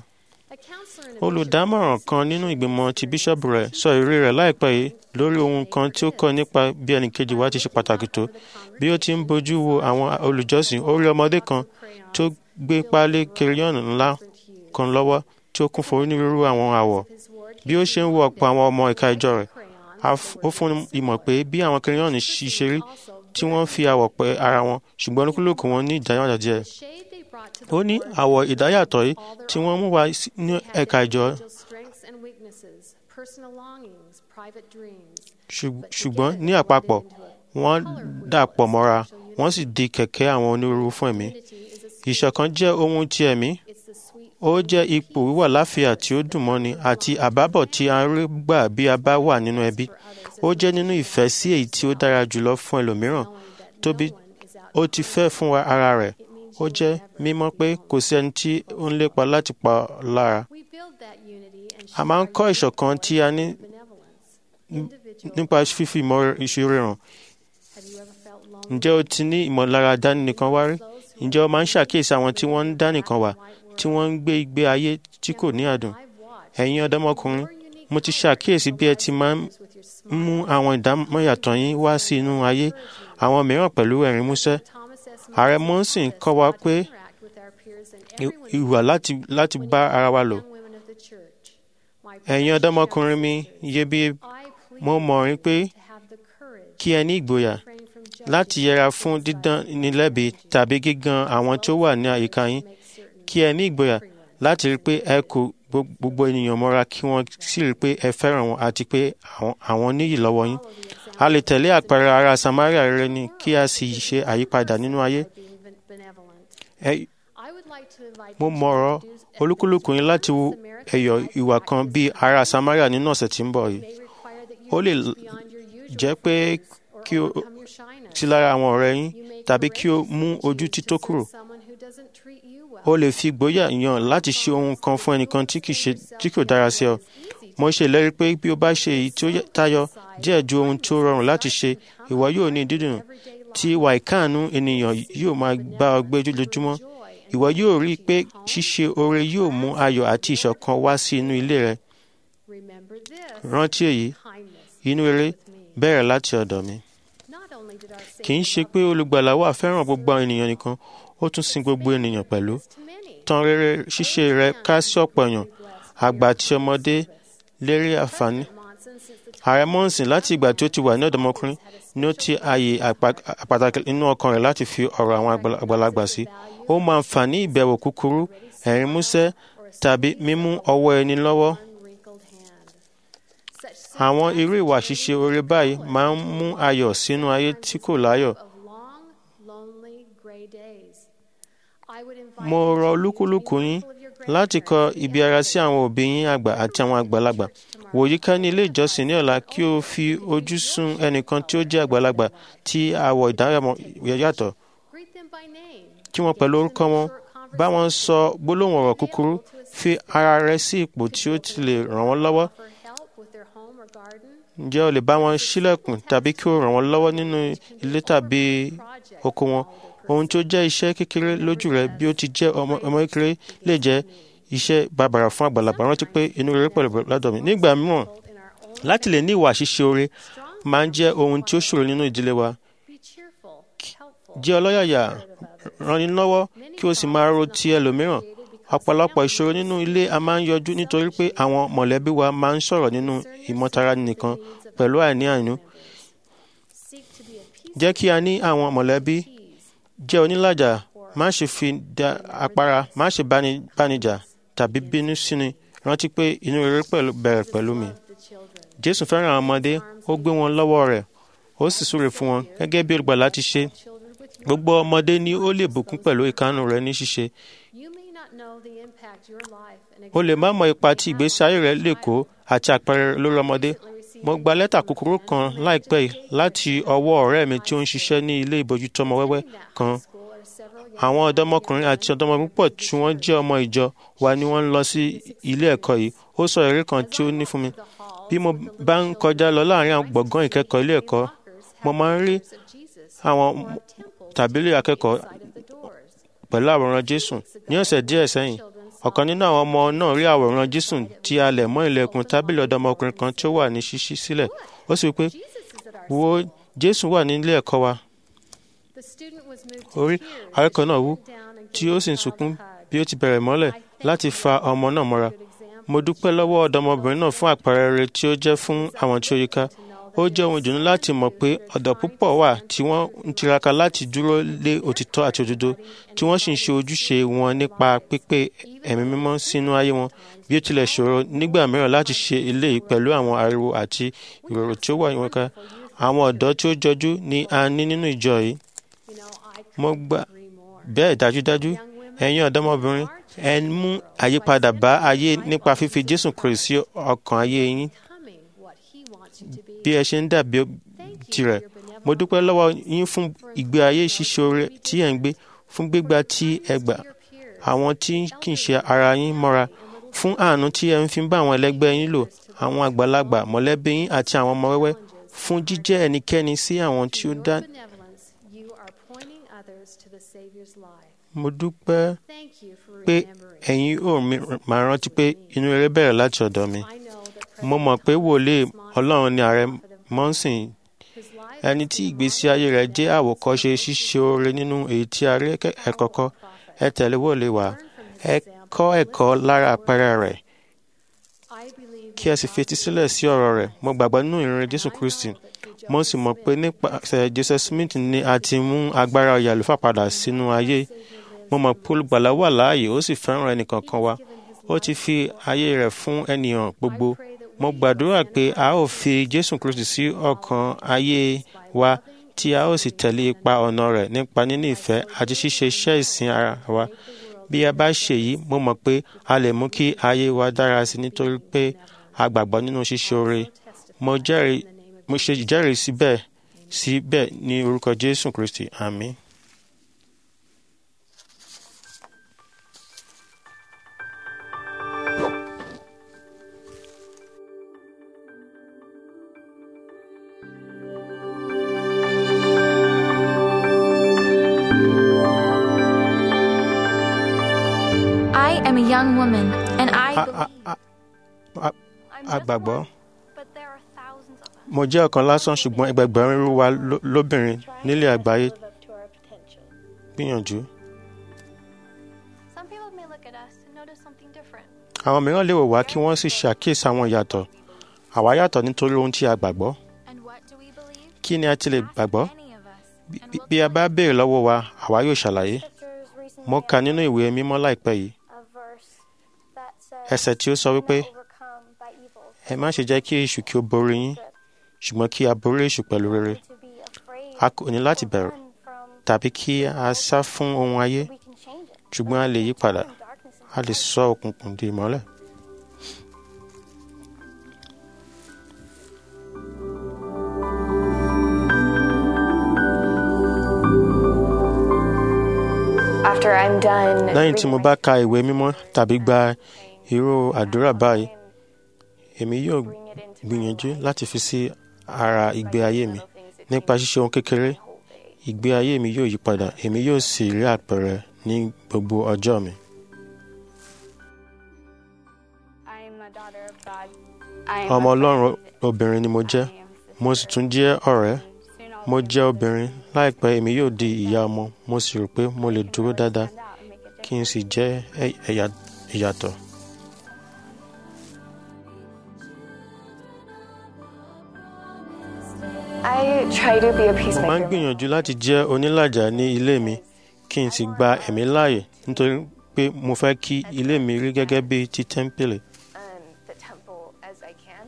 olùdámọ̀ràn kan nínú ìgbìmọ̀ ti bíṣọ́ọ̀bù rẹ̀ sọ ìrírí rẹ̀ láìpẹ́ yìí lórí ohun kan tí ó kọ́ nípa bí ẹnìkejì wa ti ṣe pàtàkì tó bí ó ti ń bójú wo àwọn olùjọ́sìn ó rí ọmọdé kan tó gbé páálí kiriyọ́nù ńlá kan lọ́wọ́ tí ó kún fún onírúurú àwọn àwọ̀ bí ó ṣe ń wo ọ̀pọ̀ àwọn ọmọ ìka ìjọ rẹ̀ a f- ó fún un ìmọ̀ pé bí àwọn kiriyọ́nù ṣe rí tí wọ́n fi àwọ̀ pẹ́ ara wọn ṣùgbọ́n olúkúlùkù wọn ní ìdáyàtọ̀ díẹ̀ ó ní àwọ̀ ìdáyàtọ̀ yìí tí wọ́n mú wá sí- ní ẹ̀ka ìjọ ṣùg- ṣùgbọ́n ní àpapọ̀ wọ́n dàpọ̀ mọ́ra wọ́n sì di kẹ̀kẹ́ àwọn onírúurú fún ẹ̀mí. ìṣọ̀kan jẹ́ ohun ti ẹ̀mí ó jẹ́ ipò wíwà láfíà tí ó dùn mọ́ni àti àbábọ̀ tí a rí gbà bí a bá wà nínú ẹbí ó jẹ́ nínú ìfẹ́ sí èyí tí ó dára jùlọ fún ẹlòmíràn tóbi ó ti fẹ́ fún wa ara rẹ̀ ó jẹ́ mímọ̀ pé kò sí ẹni tí ó ń lépa láti pa lára a máa ń kọ́ ìṣọ̀kan tí a ní nípa fífi ìmọ̀ ìṣirò hàn ǹjẹ́ o ti ní ìmọ̀lára dánìkan wá rí ǹjẹ́ o máa ń ṣàkíyèsí àwọn tí wọ́n ń dánìkan wà tí wọ́n ń gbé ìgbé ayé tí kò ní àdùn ẹ̀yin ọ̀dọ́mọkùnrin mo ti ṣàkíyèsí bí ẹ ti máa ń mú àwọn ìdámọ̀yàtọ̀ yín wá sí inú ayé àwọn mìíràn pẹ̀lú ẹ̀rín músẹ́ ààrẹ mọ́sìn kọ́ wa pé i- ìwà láti láti bá ara wa lò ẹ̀yin ọ̀dọ́mọkùnrin mi iyebíye mo mọ̀ rí pé kí ẹ ní ìgboyà láti yẹra fún dídán ní lẹ́bi tàbí gígan àwọn tó wà ní àyíká yín kí ẹ ní ìgboyà láti rí pé ẹ kò gbo- gbogbo ènìyàn mọ́ra kí wọ́n sì rí pé ẹ fẹ́ràn wọn àti pé àwọn- àwọn níyì lọ́wọ́ yín. a lè tẹ̀lé àpẹẹrẹ ará samaria rere ni kí a sì ṣe àyípadà nínú ayé. Ẹ- mo mọ̀rọ̀ olúkúlùkù yín láti wo ẹ̀yọ̀ ìwà kan bíi ará Samaria nínú ọ̀sẹ̀ tí ń bọ̀ yìí ó lè jẹ́ pé kí o sí lára àwọn ọ̀rẹ́ yín tàbí kí o mú ojú tító kúrò o lè fi ìgboyà yàn láti ṣe ohun kan fún ẹnìkan tí kì í ṣe tí kò dára sí ọ mo ṣe ìlérí pé bí o bá ṣe èyí tí ó tayọ díẹ̀ ju ohun tí ó rọrùn láti ṣe ìwọ yóò ní dídùn tí ìwà ìkáàánú ènìyàn yóò máa bá ọ gbé lójoojúmọ́ ìwọ yóò rí i pé ṣíṣe oore yóò mú ayọ̀ àti ìṣọ̀kan wá sí inú ilé rẹ rántí èyí inú rere bẹ̀rẹ̀ láti ọ̀dọ̀ mi kì í ṣe pé olùgbàlà wà fẹ́ràn gbogbo àwọn ènìyàn nìkan ó tún sin gbogbo ènìyàn pẹ̀lú tan rere ṣíṣe rẹ ká sí ọ̀pọ̀ èèyàn àgbà àti ọmọdé lérí àǹfààní ààrẹ mọ́ǹsìn láti ìgbà tí ó ti wà ní ọ̀dọ́mọkùnrin ni ó ti ààyè pàtàkì nínú ọkàn rẹ̀ láti fi ọ̀rọ̀ àwọn àgbàlagbà sí ó mọ àǹfààní ìbẹ̀wò kúkúrú ẹ̀rín músẹ́ tàbí mímú ọwọ́ ẹni lọ́wọ́ àwọn irú ìwà ṣíṣe oore báyìí máa ń mú ayọ̀ sínú ayé tí kò láyọ̀ mo rọ olúkúlùkù yín láti kọ ibi ara sí àwọn òbí yín àgbà àti àwọn àgbàlagbà wòyí ká ní ilé ìjọsìn ní ọ̀la kí o fi ojú sùn ẹnìkan tí ó jẹ́ àgbàlagbà tí àwọ̀ ìdárayá yàtọ̀ kí wọ́n pẹ̀lú orúkọ wọn bá wọn sọ gbólóhùn ọ̀rọ̀ kúkúrú fi ara rẹ sí ipò tí ó ti lè ràn wọ́n lọ́wọ́ ǹjẹ́ o lè bá wọn ṣílẹ̀kùn tàbí kí o ràn wọ́n lọ́wọ́ nínú ilé tàbí oko wọn ohun tí ó jẹ́ iṣẹ́ kékeré lójú rẹ bí ó ti jẹ́ ọmọ kékeré lè jẹ́ iṣẹ́ bàbàrà fún àgbàlagbà rántí pé inú rere pẹ̀lú lọ́dọ̀ mi nígbà mìíràn láti lè ní ìwà ṣíṣe oore máa ń jẹ́ ohun tí ó ṣòro nínú ìdílé wa jẹ́ ọlọ́yàyà ranni lọ́wọ́ kí o sì máa ro ti ẹlòmíràn ọ̀pọ̀lọpọ̀ ìṣòro nínú ilé a máa ń yọjú nítorí pé àwọn mọ̀lẹ́bí wa máa ń sọ̀rọ̀ nínú ìmọ̀tara nìkan pẹ̀lú àìní àìnú. jẹ́ kí a ní àwọn mọ̀lẹ́bí jẹ́ onílàjà má ṣe fi da apara má ṣe bánijà tàbí bínú síni rántí pé inú rere bẹ̀rẹ̀ pẹ̀lú mi. jésù fẹ́ràn àwọn ọmọdé ó gbé wọn lọ́wọ́ rẹ̀ ó sì súre fún wọn gẹ́gẹ́ bí olùgbàlà ti ṣe gbogbo ọmọdé ni ó lè bùkún pẹ̀lú ìkánu rẹ̀ ní ṣíṣe o lè má mọ ipa tí ìgbésí ayé rẹ lè kó àti àpẹẹrẹ lórí ọmọdé mo gba lẹ́tà kúkúrú kan láìpẹ́ yìí láti ọwọ́ ọ̀rẹ́ mi tí ó ń ṣiṣẹ́ ní ilé ìbójútó ọmọ wẹ́wẹ́ kan àwọn ọ̀dọ́mọkùnrin àti ọ̀dọ́mọbìnrin pọ̀ tí wọ́n jẹ́ ọmọ ìjọ wa ni wọ́n ń lọ sí ilé ẹ̀kọ́ yìí ó sọ èrè kan tí ó ní fún mi bí mo bá ń kọjá lọ láàrin àwọn gbọ̀ngàn ìkẹ́kọ̀ọ́ ilé ẹ̀kọ́ mo máa ń rí àwọn tàbílì akẹ́kọ̀ọ́ pẹ̀lú àwòrán Jésù ní ọ̀sẹ̀ díẹ̀ sẹ́yìn ọ̀kan nínú àwọn ọmọ náà rí àwòrán Jésù tí a lẹ̀ mọ́ ilẹ̀kùn tábìlì ọ̀dọ́mọkùnrin kan tí ó wà ní ṣíṣí sílẹ̀ ó sì wí pé wo Jésù wà ní ilé ẹ̀kọ́ wa orí akẹ́kọ̀ọ́ náà wú tí ó sì ń sunkún bí ó ti bẹ̀rẹ̀ mọ́lẹ̀ láti fa ọmọ náà mọ́ra mo dúpẹ́ lọ́wọ́ ọ̀dọ́mọbìnrin náà fún àpẹẹrẹ rere tí ó jẹ́ fún àwọn tí ó yíká ó jẹ́ ohun ìdùnnú láti mọ̀ pé ọ̀dọ́ púpọ̀ wà tí wọ́n ń tiraka láti dúró lé òtítọ́ àti òdodo tí wọ́n sì ń ṣe ojúṣe wọn nípa pípé ẹ̀mí mímọ́ sínú ayé wọn bí ó tilẹ̀ ṣòro nígbà mìíràn láti ṣe eléyìí pẹ̀lú àwọn ariwo àti ìrorò tí ó wà wọn ká àwọn ọ̀dọ́ tí ó jọjú ni a ní nínú ìjọ yìí mo gbà bẹ́ẹ̀ dájúdájú ẹ̀yin ọ̀dọ́mọbìnrin ẹ mú àyípadà bá ayé nípa fífi Jésù Kristi sí ọkàn ayé yín bí ẹ ṣe ń dàbí tirẹ̀ mo dúpẹ́ lọ́wọ́ yín fún ìgbé ayé ṣíṣe oore tí ẹ̀ ń gbé fún gbígbà tí ẹ gbà àwọn tí kì í ṣe ara yín mọ́ra fún àánú tí ẹ ń fi bá àwọn ẹlẹgbẹ́ yín lò àwọn àgbàlagbà mọ̀lẹ́bí yín àti àwọn ọmọ wẹ́wẹ́ fún jíjẹ́ ẹnikẹ́ni sí àwọn tí ó dá. mo dúpẹ́ pé ẹ̀yin ò máa rántí pé inú rere bẹ̀rẹ̀ láti ọ̀dọ̀ mi mo mọ̀ pé wòlíì ọlọ́run ni ààrẹ mọ́sìn ẹni tí ìgbésí ayé rẹ̀ jẹ́ àwòkọ́ṣe ṣíṣe oore nínú èyí tí a rí ẹ̀kọ́kọ́ ẹ tẹ̀lé wòlíì wá ẹ kọ́ ẹ̀kọ́ lára àpẹẹrẹ rẹ̀ kí ẹ sì fetí sílẹ̀ sí ọ̀rọ̀ rẹ̀ mo gbàgbọ́ nínú ìrìn Jésù Kristi mo sì mọ̀ pé nípasẹ̀ Joseph Smith ni a ti mú agbára oyè àlùfáà padà sínú ayé mo mọ̀ pé olùgbàlà wà láàyè ó sì fẹ́ràn ẹnìkankan wa ó ti fi ayé rẹ̀ fún ènìyàn gbogbo mo gbàdúrà pé a ó fi Jésù Kristi sí ọkàn ayé wa tí a ó sì tẹ̀lé ipa ọ̀nà rẹ̀ nípa níní ìfẹ́ àti ṣíṣe iṣẹ́ ìsìn ara wa bí a bá ṣe yìí mo mọ̀ pé a lè mú kí ayé wa dára sí i nítorí pé a gbàgbọ́ nínú ṣíṣe oore mo jẹ́rìí mo ṣe ìjẹ́rìí síbẹ̀ síbẹ̀ ní orúkọ jésù kristi àmín. I am a young woman, and I A- believe. a- a- a- I'm a just gbàgbọ́. one, but there are thousands of us. mo jẹ́ ọ̀kan lásán ṣùgbọ́n ẹgbẹgbẹ̀rún irú wa ló- lóbìnrin nílé àgbáyé gbìyànjú. Some people may look at us and notice something different. àwọn mìíràn lè wò wá kí wọ́n sì ṣàkíyèsí àwọn ìyàtọ̀ àwa yàtọ̀ nítorí ohun tí a gbàgbọ́ And what do we believe? kí ni a ti lè Ask gbàgbọ́ any of us, Bí- and bí- we'll bí a tell bá you. béèrè lọ́wọ́ wa àwa yóò ṣàlàyé mo kà nínú ìwé mímọ́ láìpẹ́ yìí ẹsẹ̀ tí ó sọ wípé ẹ má ṣe jẹ́ kí èṣù kí ó borí yín ṣùgbọ́n kí a borí èṣù pẹ̀lú rere a kò ní láti bẹ̀rù tàbí kí a sá fún ohun ayé ṣùgbọ́n a lè yí padà a lè sọ òkùnkùn di ìmọ́lẹ̀. After I'm done lẹ́yìn tí mo bá ka ìwé mímọ́ tàbí gba irú àdúrà báyìí èmi yóò gbìyànjú láti fi sí ara ìgbé ayé mi nípa ṣíṣe ohun kékeré ìgbé ayé mi yóò yí padà èmi yóò sì rí àpẹẹrẹ ní gbogbo ọjọ́ mi. ọmọ ọlọ́run obìnrin ni mo jẹ́ mo sì tún jẹ́ ọ̀rẹ́ mo jẹ́ obìnrin láìpẹ́ èmi yóò di ìyá ọmọ mo sì rò pé mo lè dúró dáadáa kí n sì jẹ́ ẹ- ẹ̀yà- ìyàtọ̀. I try to be a mo máa ń peacemaker. gbìyànjú láti jẹ́ onílàjà ní ilé mi kí n sì gba ẹ̀mí láàyè nítorí pé mo fẹ́ kí ilé mi rí gẹ́gẹ́ bí ti tẹ́ḿpìlì. um, the temple as I can.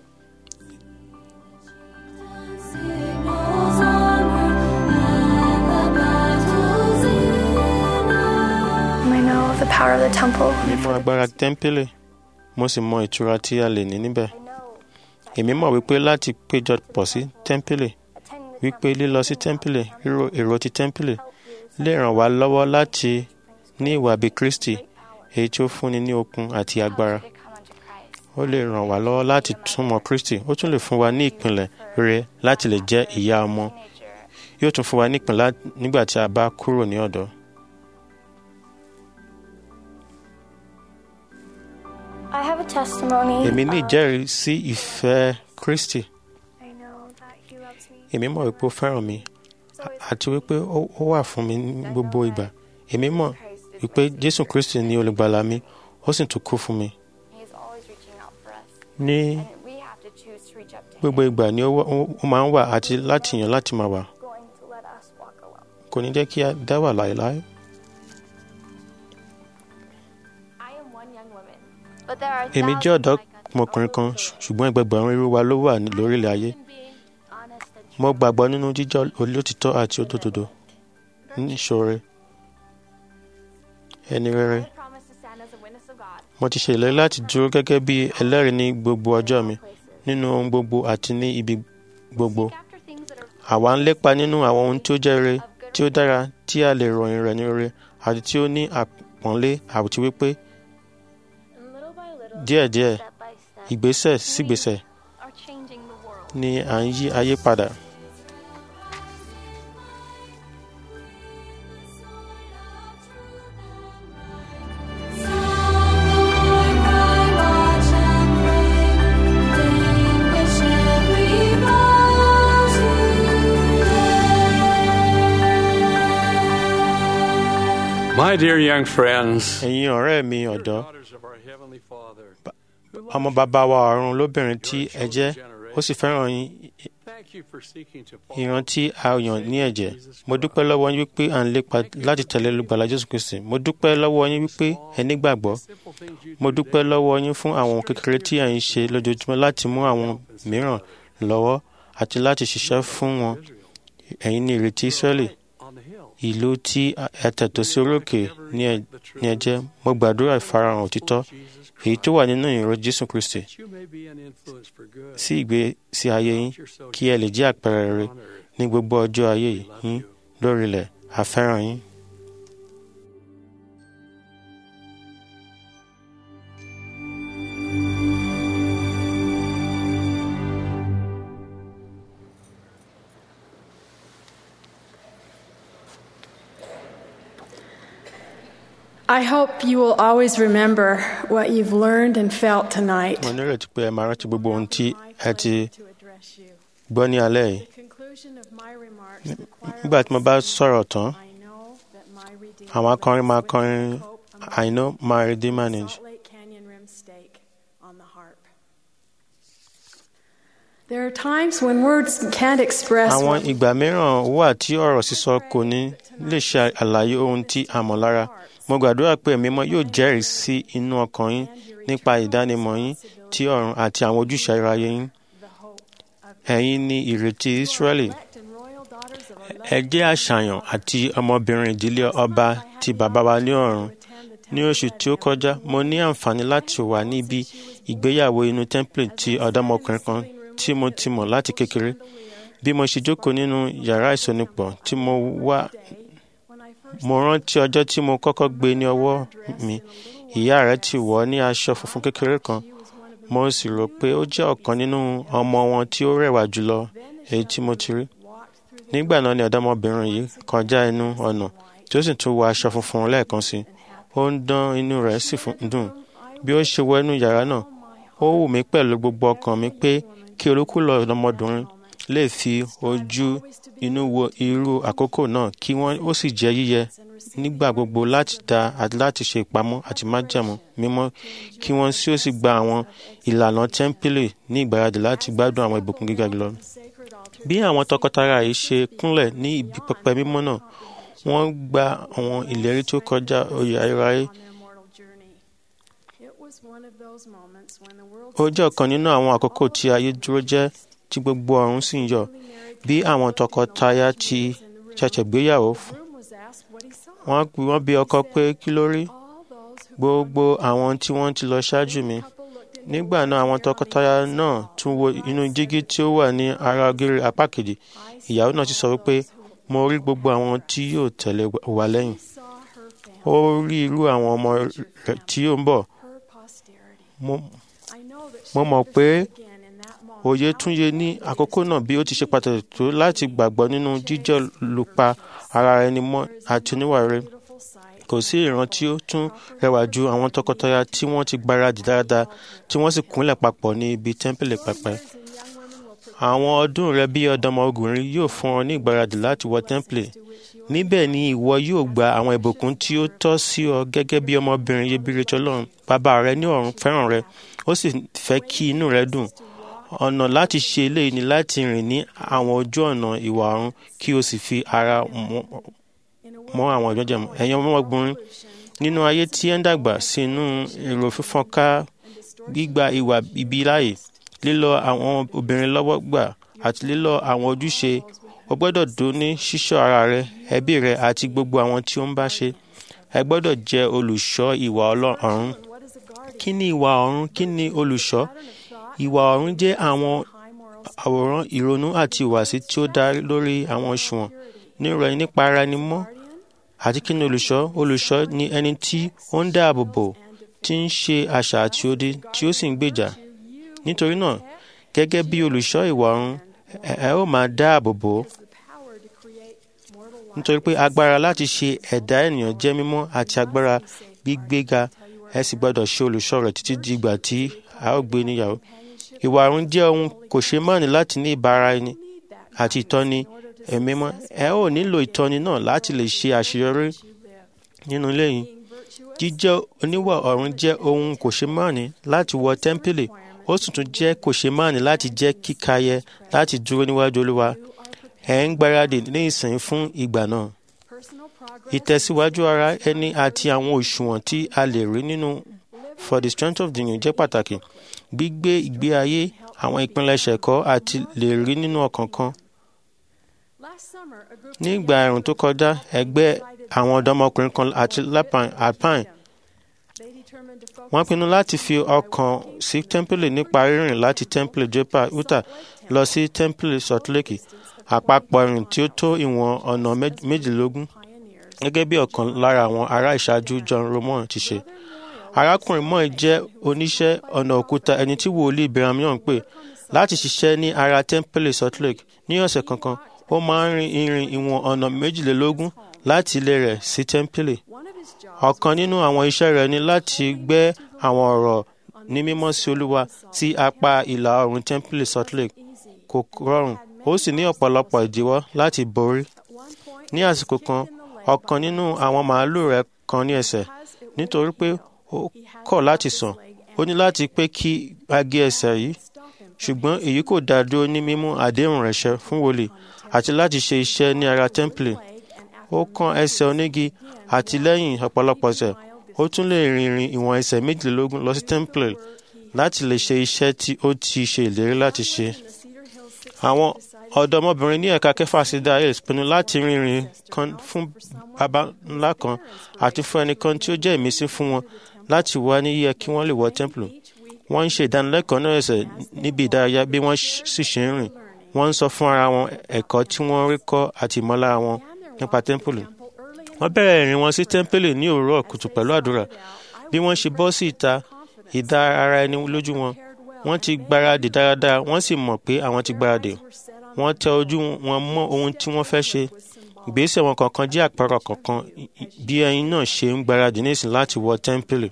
I know the power of the temple. mi mọ agbára tẹ́ḿpìlì mo sì mọ ìtura tí a lè ní níbẹ̀. èmi mọ̀ wípé láti péjọ pọ̀ sí tẹ́ḿpìlì wípé lílọ sí tẹ́ḿpìlì ríro èrò ti tẹ́ḿpìlì lè ràn wá lọ́wọ́ láti ní ìwà bí Kristi èyí tí ó fúnni ní okun àti agbára. ó lè ràn wá lọ́wọ́ láti túmọ̀ Kristi ó tún lè fún wa ní ìpìlẹ̀ rere láti lè jẹ́ ìyá ọmọ yóò tún fún wa ní ìpìlẹ̀ nígbà tí a bá kúrò ní ọ̀dọ́. I have a testimony. èmi ní ìjẹ́rìí sí ìfẹ́ Kristi I know that He loves me. èmi mọ̀ wípé ó fẹ́ràn mi àti wípé ó ó wà fún mi ní gbogbo ìgbà èmi mọ̀ wípé Jésù Kristi ni olùgbàlà mi ó sì tún kú fún mi He's always reaching out for us. ní And we have to choose to reach up to gbogbo ìgbà ni ó wà- ó máa ń wà àti láti yàn láti máa wà Going to let us walk alone. kò ní jẹ́ kí a dá wà láéláé. I am one young woman. But there are èmi jẹ́ thousands ọ̀dọ́ like us ọmọkùnrin kan all over ṣ- ṣùgbọ́n ẹgbẹgbẹ̀rún irú wa ló wà ní- lórílẹ̀ ayé the world. Being honest and true. mo gbàgbọ́ nínú jíjẹ́ olótìtọ́ àti òdodo níṣòro ẹni rere I promise to stand as a witness of God. mo ti ṣe ìlérí láti dúró gẹ́gẹ́ bí ẹlẹ́rìí ní gbogbo ọjọ́ mi nínú ohun gbogbo àti ní ibi gbogbo After things that are àwa ń lépa nínú àwọn ohun tí ó jẹ́ rere tí ó dára tí a lè ròyìn rẹ̀ ní rere àti tí ó ní àpọ́nlé àti wípé and little by little, díẹ̀díẹ̀ step by step, ìgbésẹ̀ sígbésẹ̀ are changing the world. ni à ń yí ayé padà. My dear young friends, ẹ̀yin ọ̀rẹ́ mi ọ̀dọ́ daughters of our Heavenly Father, ọmọ bàbá wa ọ̀run lóbìnrin tí ẹ jẹ́ ó sì fẹ́ràn yín thank you for seeking to ìran tí a yàn ní ẹ̀jẹ̀ mo dúpẹ́ lọ́wọ́ yín wípé à ń lépa láti tẹ̀lé olùgbàlà Jésù Kristi mo dúpẹ́ lọ́wọ́ yín wípé ẹ nígbàgbọ́ simple things you mo do dúpẹ́ lọ́wọ́ yín fún àwọn ohun kékeré tí à ń ṣe lójoojúmọ́ láti mú àwọn mìíràn lọ́wọ́ àti láti ṣiṣẹ́ fún wọn ẹ̀yin ní ìrètí Ísírẹ́lì on the hill. ìlú tí ẹ tẹ̀tọ́ sí orókè ní ẹ ní ẹ jẹ́ mo gbàdúrà ìfarahàn òtítọ́ èyí tó wà nínú ìró jésù kristi that you may be an influence for good sí ìgbésí ayé yín kí ẹ lè jẹ́ àpẹẹrẹ rere ní gbogbo ọjọ́ ayé yín lórílẹ̀ àfẹ́ràn yín. I hope you will always remember what you've learned and felt tonight. mo nírètí pé ẹ máa rántí gbogbo ohun tí ẹ ti To address you. gbọ́ ní alẹ́ yìí The conclusion of my remarks, the choir nígbà tí mo bá sọ̀rọ̀ tán I know that my Redeemer àwọn akọrin máa lives kọrin with hope among I know my redeemer the lives. Salt Lake Canyon Rim Stake on the harp. There are times when words can't express àwọn what ìgbà mìíràn wà tí ọ̀rọ̀ sísọ kò ní lè ṣe àlàyé ohun tí a mọ̀ lára mo gbàdúrà pé ẹ̀mí mọ́ yóò jẹ́rìí sí inú ọkàn yín nípa ìdánimọ̀ yín tí ọ̀run àti àwọn ojúṣe ayérayé yín the hope of ẹ̀yin ni ìrètí Ísírẹ́lì elect and royal daughters of our ẹ jẹ́ àṣàyàn àti ọmọbìnrin ìdílé ọba ti bàbá wa ní ọ̀run ní oṣù tí ó kọjá mo ní àǹfààní láti wà níbi ìgbéyàwó inú tẹ́ḿpìlì ti ọ̀dọ́mọkùnrin kan tí mo ti mọ̀ láti kékeré bí mo ṣe jókòó nínú yàrá ìsọnípọ̀ tí mo wà when I first mo rántí ọjọ́ tí mo kọ́kọ́ gbé ní ọwọ́ mi ìyá rẹ̀ ti wọ̀ ọ́ ní aṣọ funfun kékeré kan mo sì rò pé ó jẹ́ ọ̀kan nínú ọmọ wọn tí ó rẹwà jùlọ èyí tí mo ti rí nígbà náà ni ọ̀dọ́mọbìnrin yìí kọjá inú ọ̀nà tí ó sì tún wọ aṣọ funfun lẹ́ẹ̀kan sí i ó ń dán inú rẹ̀ sì fún- dùn bí ó ṣe wọ inú yàrá náà ó wù mí pẹ̀lú gbogbo ọkàn mi pé kí olúkúlọ̀ ọ̀dọ́mọdùnrin lè fi ojú inú wo irú àkókò náà kí wọ́n ó sì jẹ́ yíyẹ nígbà gbogbo láti dá àti láti ṣe ìpamọ́ àti májẹ̀mú mímọ́ kí wọ́n sì ó sì gba àwọn ìlànà tẹ́ḿpìlì ní ìgbáradì láti gbádùn àwọn ìbùkún gíga jùlọ. bí àwọn tọkọtaya yìí ṣe kúnlẹ̀ ní ibi pẹpẹ mímọ́ náà wọ́n gba àwọn ìlérí tó kọjá oyè ayérayé on their mortal journey. It was one of those moments when the world ó jẹ́ ọ̀kan nínú àwọn àkókò tí ayé dúró jẹ́ tí gbogbo ọ̀run sì ń yọ̀ bí àwọn tọkọtaya ti ṣẹ̀ṣẹ̀ gbéyàwó fún room was asked what he saw. wọ́n wọ́n bi ọkọ pé kí ló rí All those who gbogbo àwọn tí wọ́n ti lọ ṣáájú mi nígbà náà àwọn tọkọtaya náà tún wo inú jígí tí ó wà ní ara ògiri apá kejì ìyàwó náà sì sọ wípé mo rí gbogbo àwọn tí yóò tẹ̀lé wa lẹ́yìn saw her family, ó rí irú àwọn ọmọ rẹ̀ tí ó ń bọ̀ her posterity. mo I know that mo she mọ̀ pé understood again in that moment òye how tún yé ní àkókò náà bí ó ti ṣe pàtàkì tó láti gbàgbọ́ nínú jíjẹ́ olùpa ara ẹni mọ́ àti oníwà rere beautiful sight kò sí ìran tí ó tún rẹwà ju àwọn tọkọtaya tí wọ́n ti gbáradì dáadáa tí wọ́n sì kúnlẹ̀ papọ̀ ní ibi tẹ́ḿpìlì pẹpẹ. and young women will àwọn ọdún rẹ bí ọ̀dọ́mọkùnrin yóò fún ọ ní ìgbáradì láti wọ tẹ́ḿpìlì níbẹ̀ ni ìwọ yóò gba àwọn ìbùkún tí ó tọ́ sí ọ gẹ́gẹ́ bí ọmọbìnrin iyebíye tí Ọlọ́run bàbá rẹ ní ọ̀run fẹ́ràn rẹ ó sì fẹ́ kí inú rẹ dùn ọ̀nà láti ṣe eléyìí ni láti rìn ní àwọn ojú ọ̀nà ìwà ọ̀run kí o sì fi ara mọ́- mọ́ àwọn ìjọ́jẹ̀ mọ́ ẹ̀yin ọmọkùnrin nínú ayé tí ẹ ń dàgbà sínú èrò fífọ́nká gbígba ìwà ibi láàyè lílọ àwọn obìnrin lọ́wọ́ gbà àti lílọ àwọn ojúṣe o gbọ́dọ̀ dún ní ṣíṣọ́ ara rẹ ẹbí rẹ àti gbogbo àwọn tí ó ń bá ṣe ẹ gbọ́dọ̀ jẹ́ olùṣọ́ ìwà ọlọ́run what is a guardian kí ni ìwà ọ̀run kí ni olùṣọ́ ìwà ọ̀run jẹ́ àwọn high moral àwòrán ìrònú àti ìwàsí tí ó dá lórí àwọn òṣùwọ̀n nírọ̀ ẹni nípa ara ẹni mọ́ àti kí ni olùṣọ́ olùṣọ́ ni ẹni tí ó ń dáàbò bò tí ń ṣe àṣà àti odi tí ó sì ń gbèjà nítorí náà gẹ́gẹ́ bí olùṣọ́ ìwà ọ̀run ẹ ẹ ó máa dáàbò bò ó the power to create mortal life nítorí pé agbára láti ṣe ẹ̀dá ènìyàn jẹ́ mímọ́ àti agbára gbígbéga ẹ sì gbọ́dọ̀ ṣe olùṣọ́ rẹ̀ títí di ìgbà tí a ó gbé níyàwó ìwà ọ̀run jẹ́ ohun kò ṣe máàní láti ní ìbára ẹni àti ìtọ́ni ẹ̀mí mọ́ ẹ ó nílò ìtọ́ni náà láti lè ṣe àṣeyọrí nínú ilé yìí jíjẹ́ oníwà ọ̀run jẹ́ ohun kò ṣe máàní láti wọ tẹ́ḿpìlì ó sì tún jẹ́ kò ṣe máàní láti jẹ́ kíkayẹ láti dúró níwájú olúwa ẹ̀ ń gbáradì ní ìsìn fún ìgbà náà personal progress ìtẹ̀síwájú ara ẹni àti àwọn òṣùwọ̀n tí a lè rí nínú for the strength of the union jẹ́ pàtàkì gbígbé ìgbé ayé àwọn ìpilẹ̀ṣẹ̀ ẹ̀kọ́ àti lè rí nínú ọkàn kan ní ìgbà ẹ̀rùn tó kọjá ẹgbẹ́ àwọn ọ̀dọ́mọkùnrin kan àti alpine wọ́n pinnu láti fi ọkàn sí temple nípa rírìn láti temple joppa utah lọ sí temple salt lake àpapọ̀ ìrìn tí ó tó ìwọ̀n ọ̀nà méjìlélógún gẹ́gẹ́ bí ọ̀kan lára àwọn ará ìṣáájú john roman ti ṣe arákùnrin moy jẹ́ oníṣẹ́ ọ̀nà òkúta ẹni tí wòlíì brigham young pè láti ṣiṣẹ́ ní ara temple salt lake ní ọ̀sẹ̀ kankan ó máa ń rin ìrìn ìwọ̀n ọ̀nà méjìlélógún láti ilé rẹ̀ sí temple ọ̀kan nínú àwọn iṣẹ́ rẹ̀ ni láti gbẹ́ àwọn ọ̀rọ̀ ní mímọ́ sí olúwa sí apá ìlà oòrùn temple salt lake kò rọrùn ó sì ní ọ̀pọ̀lọpọ̀ ìdíwọ́ láti borí ní àsìkò kan ọ̀kan nínú àwọn màálù rẹ̀ kan ní ẹsẹ̀ nítorí pé ó kọ̀ láti sàn ó ní láti pé kí a gé ẹsẹ̀ yìí ṣùgbọ́n èyí kò dá dúró ní mímú àdéhùn rẹ̀ ṣẹ fún wòlíì àti láti ṣe iṣẹ́ ní ara temple ó kán ẹsẹ̀ onígi àti lẹ́yìn ọ̀pọ̀lọpọ̀ ọ̀sẹ̀ ó tún lè rin ìrìn ìwọ̀n ẹsẹ̀ méjìlélógún lọ sí temple láti lè ṣe iṣẹ́ tí ó ti ṣe ìlérí láti ṣe. àwọn ọ̀dọ́mọbìnrin ní ẹ̀ka kẹfà sí dayes pinnu láti rin ìrìn kan fún baba ńlá kan àti fún ẹnìkan tí ó jẹ́ ìmísí fún wọn láti wá ní yíyẹ kí wọ́n lè wọ temple. wọ́n ń ṣe ìdánilẹ́kọ̀ọ́ náà ẹsẹ̀ níbi ìdárayá bí wọ́n sì ṣe ń rìn wọ́n ń sọ fún ara wọn ẹ̀kọ́ tí wọ́n rí kọ́ àti ìmọ̀lára wọn nípa temple wọ́n bẹ̀rẹ̀ ìrìn wọn sí tẹ́ḿpìlì ní òwúrọ̀ kùtù pẹ̀lú àdúrà bí wọ́n ṣe bọ́ sí ìta ìdá ara ẹni lójú wọn wọ́n ti gbáradì dáradára wọ́n sì mọ̀ pé àwọn ti gbáradì wọ́n tẹ ojú wọn mọ́ ohun tí wọ́n fẹ́ ṣe ìgbésẹ̀ wọn kọ̀ọ̀kan jẹ́ àpẹẹrẹ kọ̀ọ̀kan bí ẹyin náà ṣe ń gbáradì nísìn láti wọ tẹ́ḿpìlì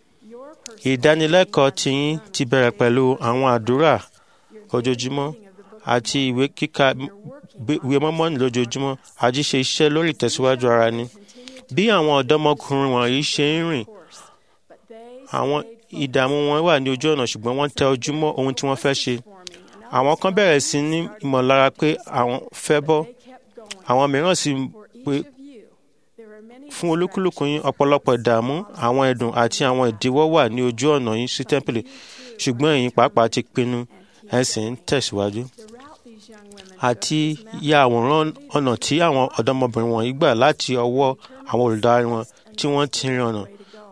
ìdánilẹ́kọ̀ọ́ tiyín ti bẹ̀rẹ̀ pẹ̀lú àwọn àdúrà ojoojúmọ́ àti ìwé kíkà ìwé mọ́mọ́nì lójoojúmọ́ àti ṣe iṣẹ́ lórí ìtẹ̀síwájú ara ni. bí àwọn ọ̀dọ́mọkùnrin wọ̀nyí ṣe ń rìn àwọn ìdààmú wọn wà ní ojú ọ̀nà ṣùgbọ́n wọ́n tẹ ojú mọ́ ohun tí wọ́n fẹ́ ṣe. àwọn kan bẹ̀rẹ̀ sí ní ìmọ̀lára pé àwọn fẹ́ bọ́ àwọn mìíràn sì pé fún olúkúlùkù yín ọ̀pọ̀lọpọ̀ ìdààmú àwọn ẹ̀dùn àti àwọn ìdíwọ́ wà ní ojú ọ̀nà yín sí tẹ́ḿpìlì ṣùgbọ́n ẹ̀yin pàápàá ti pinnu ẹ sì ń tẹ̀síwájú àti ya àwòrán ọ̀nà tí àwọn ọ̀dọ́mọbìnrin wọ̀nyí gbà láti ọwọ́ àwọn olùdarí wọn tí wọ́n ti rin ọ̀nà.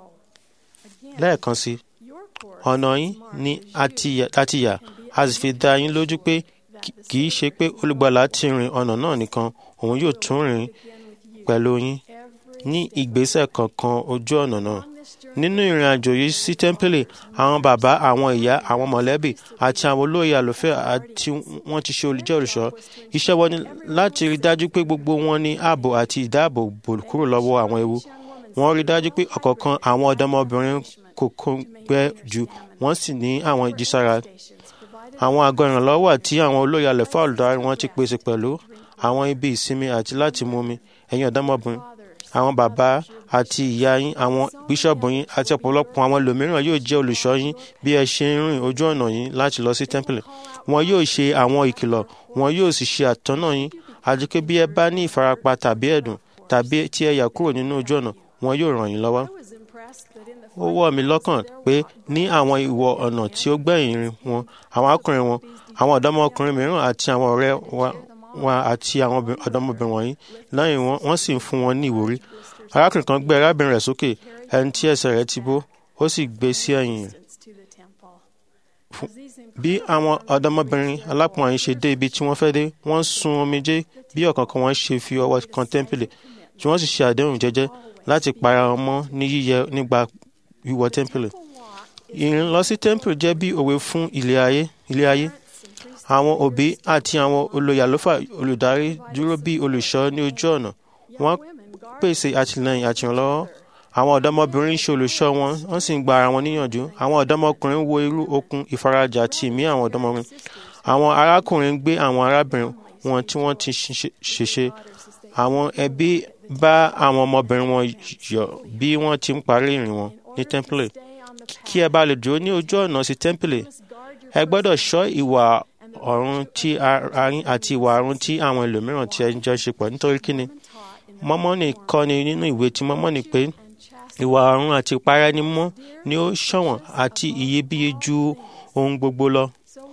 lẹ́ẹ̀kan sí ọ̀nà yín ni a ti yà a sì fi dá yín lójú pé kì í ṣe pé olùgbàlà ti rin ọ̀nà náà nìkan òun yóò tún rìn pẹ̀lú yín ní ìgbésẹ̀ kankan ojú ọ̀nà náà nínú ìrìn àjò yìí sí tẹ́ḿpìlì àwọn bàbá àwọn ìyá àwọn mọ̀lẹ́bí àti àwọn olóyè àlùfẹ́ àti wọ́n ti ṣe olùjẹ́ olùṣọ́ iṣẹ́ wọn ni láti rí dájú pé gbogbo wọn ní ààbò àti ìdáàbòbò kúrò lọ́wọ́ àwọn ewu wọ́n rí dájú pé ọ̀kọ̀ọ̀kan àwọn ọ̀dọ́mọbìnrin kò kóngbẹ́ jù wọ́n sì ní àwọn ìjísára àwọn àgọ́ ìrànlọ́wọ́ àti àwọn olóyè àlùfẹ́ olùdarí wọn ti pèsè pẹ̀lú àwọn ibi ìsinmi àti láti mú mi ẹ̀yin ọ̀dọ́mọbìnrin àwọn bàbá àti ìyá yín àwọn bíṣọ̀bù yín àti ọ̀pọ̀lọpọ̀ àwọn ẹlòmíràn yóò jẹ́ olùṣọ́ yín bí ẹ ṣe ń rìn ojú ọ̀nà yín láti lọ sí tẹ́ḿpìlì wọn yóò ṣe àwọn ìkìlọ̀ wọn yóò sì ṣe àtọ́nà yín àti pé bí ẹ bá ní ìfarapa tàbí ẹ̀dùn tàbí tí ẹ yà kúrò nínú ojú ọ̀nà wọn yóò ràn yín lọ́wọ́. ó wọ̀ mí lọ́kàn pé ní àwọn ìwọ̀ ọ̀nà tí ó gbẹ̀yìn rìn wọn àwọn akọrin wọn àwọn ọ̀dọ́mọkùnrin mìíràn àti àwọn ọ̀rẹ́ wa àti àwọn ọ̀dọ́mọbìnrin wọ̀nyí lẹ́yìn wọn wọ́n sì ń fún wọn ní ìwúrí arákùnrin kan gbé arábìnrin rẹ̀ sókè ẹni tí ẹsẹ̀ rẹ̀ ti bó ó sì gbé sí ẹ̀yìn rẹ̀. bí àwọn ọ̀dọ́mọbìnrin alápọ̀n yìí ṣe dé ibi tí wọ́n fẹ́ dé wọ́n sun omijé bí ọ̀kọ̀ọ̀kan wọn ṣe fi ọwọ́ kan tẹ́ḿpìlì tí wọ́n sì ṣe àdéhùn jẹ́jẹ́ láti para wọn mọ́ ní yíyẹ nígbà wíwọ tẹ́ḿpìlì. ìrìn lọ sí tẹ́ḿpìlì jẹ́ bí òwe fún ilé ayé ilé ayé àwọn òbí àti àwọn olóyè àlùfáà olùdarí dúró bí olùṣọ́ ní ojú ọ̀nà wọ́n pèsè àtìlẹ́yìn àti ìrànlọ́wọ́ àwọn ọ̀dọ́mọbìnrin ṣe olùṣọ́ wọn wọ́n sì ń gba ara wọn níyànjú àwọn ọ̀dọ́mọkùnrin wo irú okun ìfarajì àti ìmí àwọn ọ̀dọ́mọbìnrin àwọn arákùnrin gbé àwọn arábìnrin wọn tí wọ́n ti ṣèṣe àwọn ẹbí bá àwọn ọmọbìnrin wọn yọ̀ bí wọ́n ti ń parí ìrìn wọn ní tẹ́ḿpìlì kí ẹ bá lè dúró ní ojú ọ̀nà sí tẹ́ḿpìlì ẹ gbọ́dọ̀ ṣọ́ ìwà ọ̀run tí arín àti ìwà ọ̀run tí àwọn ẹlòmíràn tí ẹ ń jọ ṣe pọ̀ nítorí kíni mọ́mọ́nì kọ́ni nínú ìwé tí mọ́mọ́nì pé ìwà ọ̀run àti ìpara ẹni mọ́ ni ó ṣọ̀wọ́n àti iyebíye ju ohun gbogbo lọ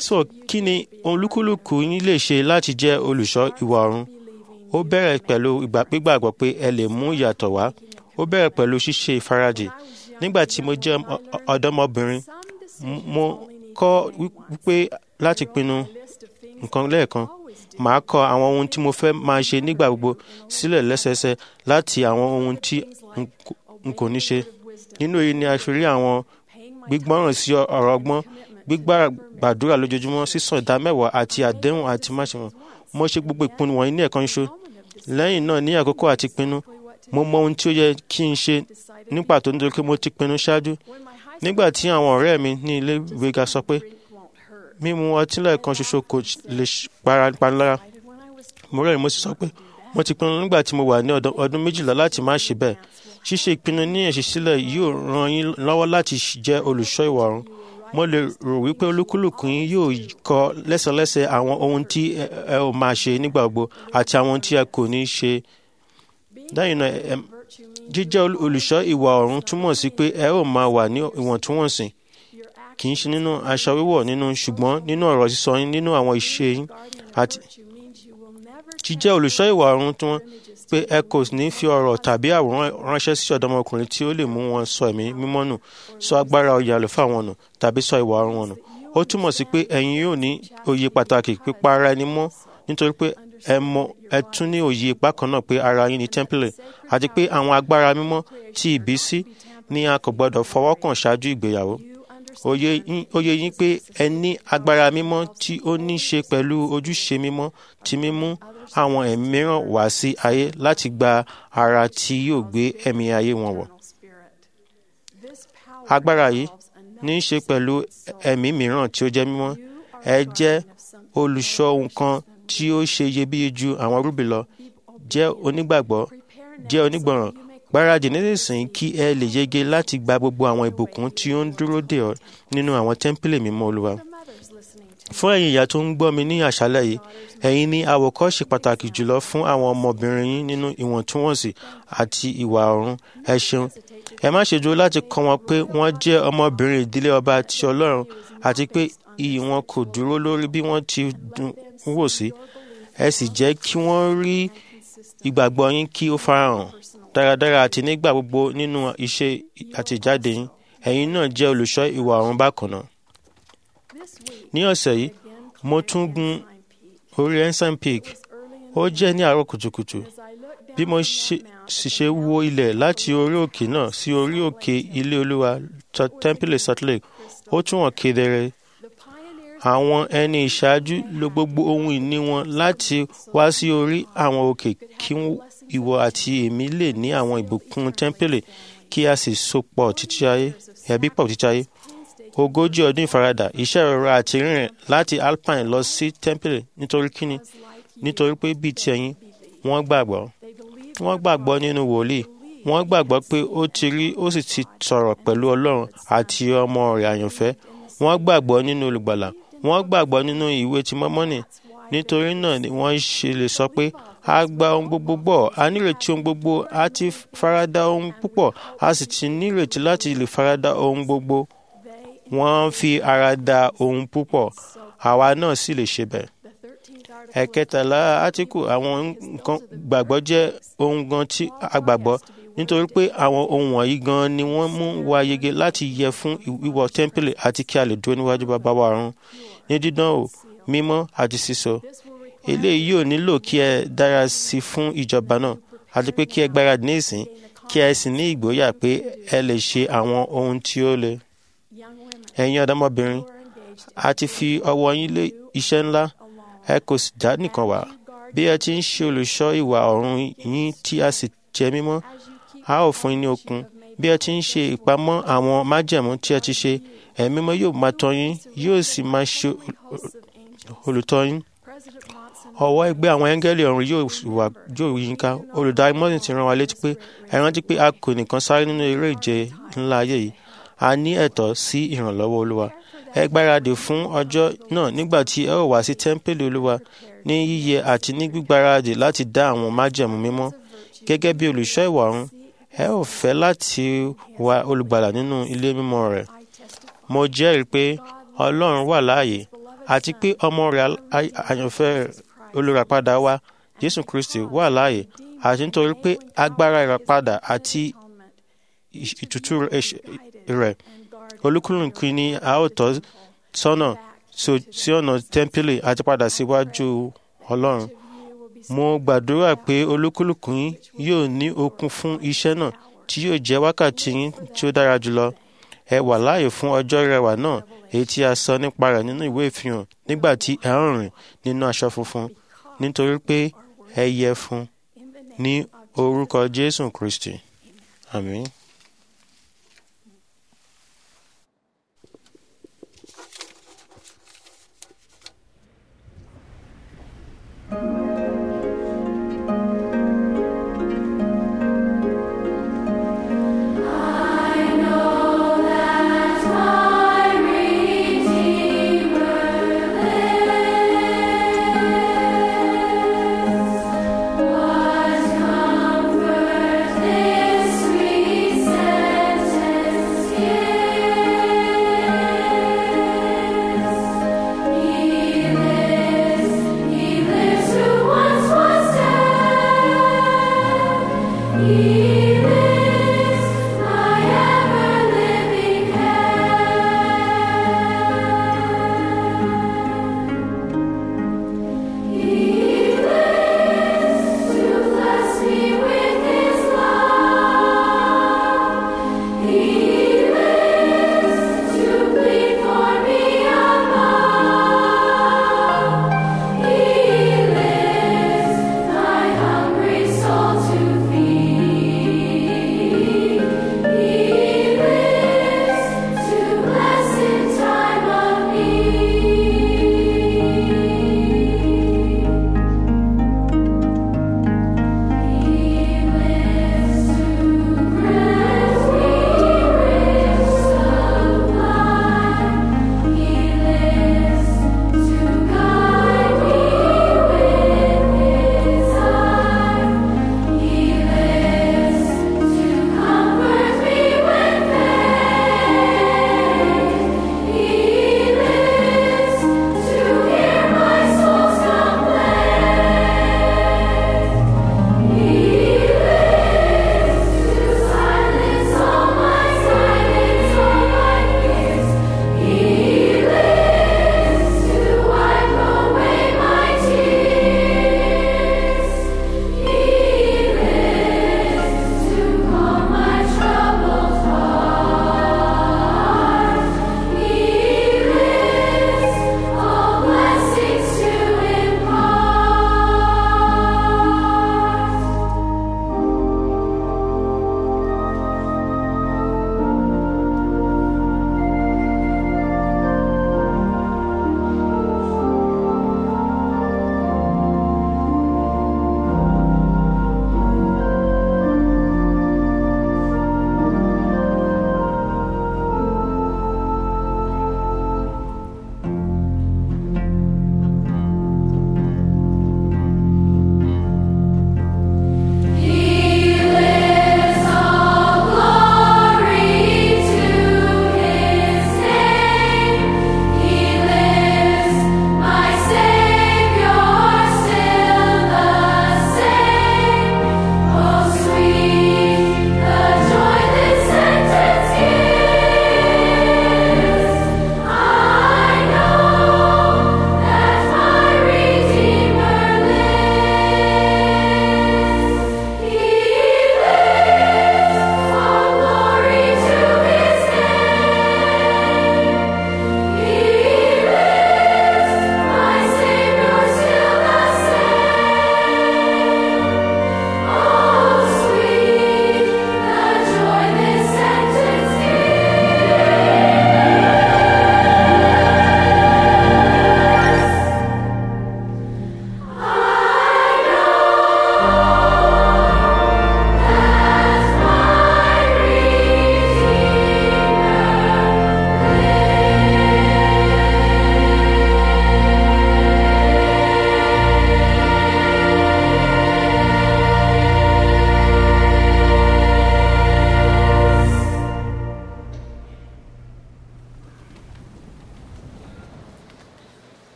so kí ni olúkúlùkù yín lè ṣe láti jẹ́ olùṣọ́ ìwà ọ̀run ó bẹ̀rẹ̀ pẹ̀lú ìgbà gbígbàgbọ́ pé ẹ lè mú ìyàtọ̀ wá ó bẹ̀rẹ̀ pẹ̀lú ṣíṣe ìfarajì nígbà tí mo jẹ́ ọ- ọ- ọ̀dọ́mọbìnrin m- mo kọ́ wípé láti pinnu nǹkan lẹ́ẹ̀kan màá kọ àwọn ohun tí mo fẹ́ máa ṣe nígbà gbogbo sílẹ̀ lẹ́sẹẹsẹ láti àwọn ohun tí n kò- n kò ní ṣe nínú èyí ni a fi rí àwọn gbígbọ́ràn sí ọ̀rọ̀ ọgbọ́n gbígbà gbàdúrà lójoojúmọ́ sísan ìdámẹ́wàá àti àdéhùn àti máṣe mo ṣe gbogbo ìpinnu wọ̀nyí ní ẹ̀kan ṣoṣo lẹ́yìn náà ní àkókò àti pinnu mo mọ ohun tí ó yẹ kí n ṣe ní pàtó nítorí pé mo ti pinnu ṣáájú nígbà tí àwọn ọ̀rẹ́ mi ní ilé ìwé ga sọ pé mímu ọtí lẹ́ẹ̀kan ṣoṣo kò lè ṣ- para panilára mo rẹ́rìn mo sì sọ pé mo ti pinnu nígbà tí mo wà ní ọdún- ọdún méjìlá láti má ṣe bẹ́ẹ̀ ṣíṣe ìpinnu ní ẹ̀ṣin yóò ran yín lọ́wọ́ láti ṣ- jẹ́ olùṣọ́ ìwà ọ̀run mo lè rò wípé olúkúlùkù yín yóò kọ lẹ́sẹlẹ́sẹ àwọn ohun tí ẹ ẹ ò máa ṣe nígbà gbogbo àti àwọn ohun tí ẹ kò ní ṣe lẹ́yìn náà ẹ- jíjẹ́ ol- olùṣọ́ ìwà ọ̀run túmọ̀ sí pé ẹ ó máa wà ní ìwọ̀ntúnwọ̀nsì kì í ṣe nínú aṣọ wíwọ̀ nínú ṣùgbọ́n nínú ọ̀rọ̀ sísọ yín nínú àwọn ìṣe yín àti jíjẹ́ olùṣọ́ ìwà ọ̀run tí wọ́n pé ẹ kò ní fi ọ̀rọ̀ tàbí àwòrán ránṣẹ́ sí ọ̀dọ́mọkùnrin tí ó lè mú wọn sọ ẹ̀mí mímọ́ nù sọ agbára oyè àlùfáà wọn nù tàbí sọ ìwà ọ̀run wọn nù ó túmọ̀ sí pé ẹ̀yin yóò ní òye pàtàkì pípa ara ẹni mọ́ nítorí pé ẹ mọ ẹ tún ní òye bákan náà pé ara yín ni tẹ́ḿpìlì àti pé àwọn agbára mímọ́ tí ìbísí ni a kò gbọdọ̀ fọwọ́ kàn ṣáájú ìgbéyàwó òye yín- òye yín pé ẹ ní agbára mímọ́ tí ó ní ṣe pẹ̀lú ojúṣe mímọ́ ti mímú àwọn ẹ̀mí mìíràn wá sí ayé láti gba ara tí yóò gbé ẹ̀mí ayé wọn wọ̀. agbára yìí ní í ṣe pẹ̀lú ẹ̀mí mìíràn tí ó jẹ́ mímọ́ ẹ jẹ́ olùṣọ́ ohun kan tí ó ṣe iyebíye ju àwọn rúbì lọ jẹ́ onígbàgbọ́ jẹ́ onígbọràn gbáradì nísinsìnyí kí ẹ lè yege láti gba gbogbo àwọn ìbùkún tí ó ń dúró dè ọ́ nínú àwọn tẹ́ḿpìlì mímọ́ olúwa fún ẹ̀yin ìyá tó ń gbọ́ mi ní àṣálẹ̀ yìí ẹ̀yin ní àwòkọ́ṣe pàtàkì jùlọ fún àwọn ọmọbìnrin yín nínú ìwọ̀ntúnwọ̀nsì àti ìwà ọ̀run ẹ ṣeun ẹ má ṣe dúró láti kọ́ wọn pé wọ́n jẹ́ ọmọbìnrin ìdílé ọba ti ọlọ́run àti pé iyì wọn kò dúró lórí bí wọ́n ti dùn wò sí ẹ sì jẹ́ kí wọ́n rí ìgbàgbọ́ yín kí ó farahàn dáradára àti nígbà gbogbo nínú iṣẹ́ àtijáde yín ẹ̀yin náà jẹ́ olùṣọ́ ìwà ọ̀run bákan náà ní ọ̀sẹ̀ yìí mo tún gun orí ensign peak ó jẹ́ ní àárọ̀ kùtùkùtù bí mo ṣe- sì ṣe wo ilẹ̀ láti orí òkè náà sí orí òkè ilé olúwa Ch- temple salt lake ó tún hàn kedere àwọn ẹni ìṣáájú lo gbogbo ohun ìní wọn láti wá sí orí àwọn òkè kí ìwọ àti èmi lè ní àwọn ìbùkún tẹ́ḿpìlì kí a sì sopọ̀ títí ayé ẹbí pọ̀ títí ayé ogójì ọdún ìfaradà iṣẹ́ ìrora àti rìnrìn láti alpine lọ sí tẹ́ḿpìlì nítorí kíni nítorí pé bíi ti ẹ̀yin wọ́n gbàgbọ́ wọ́n gbàgbọ́ nínú wòlíì wọ́n gbàgbọ́ pé ó ti rí ó sì ti sọ̀rọ̀ pẹ̀lú ọlọ́run àti ọmọ rẹ̀ àyànfẹ́ wọ́n gbàgbọ́ nínú olùgbàlà wọ́n gbàgbọ́ nínú ìwé ti mọ́mọ́nì nítorí náà ni wọ́n ṣe lè sọ pé a gba ohun gbogbo gbọ́ a nírètí ohun gbogbo a ti farada ohun púpọ̀ a sì ti nírètí láti lè farada ohun gbogbo wọ́n ń fi ara da ohun púpọ̀ àwa náà sì lè ṣe bẹ́ẹ̀ ẹ̀kẹtàlá átíkù àwọn nǹkan gbàgbọ́ jẹ́ ohun gan tí a gbàgbọ́ nítorí pé àwọn ohun wọ̀nyí gan ni wọ́n mú wa yege láti yẹ fún wíwọ tẹ́ḿpìlì àti kí a lè dúró níwájú bàbá wa ọ̀run ní dídán o mímọ́ àti sísọ eléyìí yóò nílò kí ẹ dára sí fún ìjọba náà àti pé kí ẹ gbáradì ní ìsìn kí ẹ sì ní ìgboyà pé ẹ lè ṣe àwọn ohun tí ó le ẹ̀yin ọ̀dọ́mọbìnrin a ti fi ọwọ́ yín lé iṣẹ́ ńlá ẹ kò sì dá nìkan wá bí ẹ ti ń ṣe olùṣọ́ ìwà ọ̀run yín tí a sì jẹ́ mímọ́ a ó fún yín ní okun bí ẹ ti ń ṣe ìpamọ́ àwọn májẹ̀mú tí ẹ ti ṣe ẹ̀mí mímọ́ yóò máa tọ́ yín yóò sì máa ṣe olùtọ́ yín ọwọ́ ẹgbẹ́ àwọn áńgẹ́lì ọ̀run yóò wà yóò yín ká olùdarí mọ́sìn ti rán wa létí pé ẹ rántí pé a kò nìkan sáré nínú eré ìje ńlá ayé yìí a ní ẹ̀tọ́ sí ìrànlọ́wọ́ olúwa ẹ gbáradì fún ọjọ́ náà nígbà tí ẹ ó wá sí tẹ́ḿpìlì olúwa ní yíyẹ àti ní gbígbáradì láti dá àwọn májẹ̀mú mímọ́ gẹ́gẹ́ bí olùṣọ́ ìwà ọ̀run ẹ ò fẹ́ láti wá olùgbàlà nínú ilé mímọ́ rẹ̀ mo jẹ́rìí pé ọlọ́run wà láàyè àti pé ọmọ rẹ̀ a- àyànfẹ́ olùràpadà wa jésù kristi wà láàyè àti nítorí pé agbára ìràpadà àti ì- ìtútù ẹ̀ṣẹ̀ rẹ̀ olúkúlùkù ni a ó tọ́ sọ́nà so- sí ọ̀nà tẹ́ḿpìlì àti padà síwájú ọlọ́run mo gbàdúrà pé olúkúlùkù yín yóò ní okun fún iṣẹ́ náà tí yóò jẹ́ wákàtí yín tí ó dára jùlọ ẹ wà láàyè fún ọjọ́ rẹwà náà èyí tí a sọ nípa rẹ̀ nínú ìwé ìfihàn nígbà tí ẹ ń rìn nínú aṣọ funfun nítorí pé ẹ yẹ fún ní orúkọ jésù kristi àmín. What comfort this sweet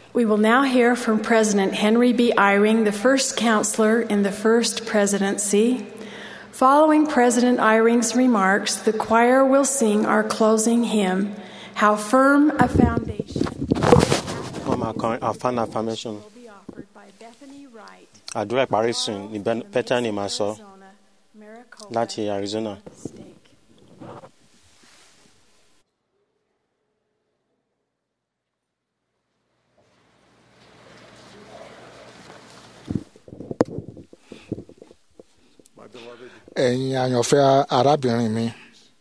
We will now hear from President Henry B. Eyring, the first counselor in the first presidency. Following President Eyring's remarks, the choir will sing our closing hymn, How Firm a Foundation. wọ́n máa kan afan affirmation will be offered by Bethany Wright, àdúrà ìparí sùn ní Ben- bethany máa sọ Arizona, Maricopa láti arizona. Stake. ẹ̀yin àyànfẹ́ arábìnrin mi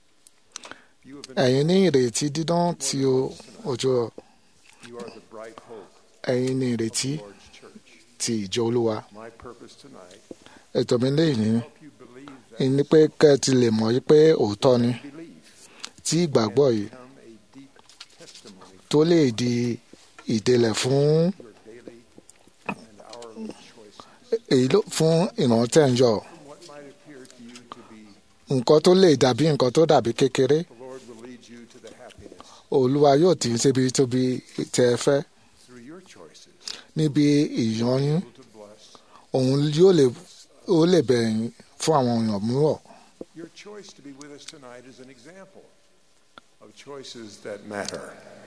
ẹ̀yin ní ìrètí dídán tí o- ojú You are the bright hope ẹ̀yin ní ìrètí of Lord's church. ti ìjọ olúwa My purpose tonight, ètò mi léyìn ní help you believe that ní pé kẹ́ ẹ ti lè mọ̀ yí pé òótọ́ ni belief tí ìgbàgbọ́ yìí become a deep testimony tó lè di ìdèlẹ̀ fún for your daily and hourly choices. èyí ló fún ìrántẹ́ ń yọ From what might appear to you to be, nǹkan tó lè dàbí nǹkan tó dàbí kékeré the Lord will lead you to the happiness olúwa yóò tì í síbi tóbi tẹ ẹ fẹ́ through your choices níbi ìyọyún to bless. òun yóò lè ó lè bẹ̀yìn fún àwọn èèyàn mìíràn Your choice to be with us tonight is an example of choices that matter.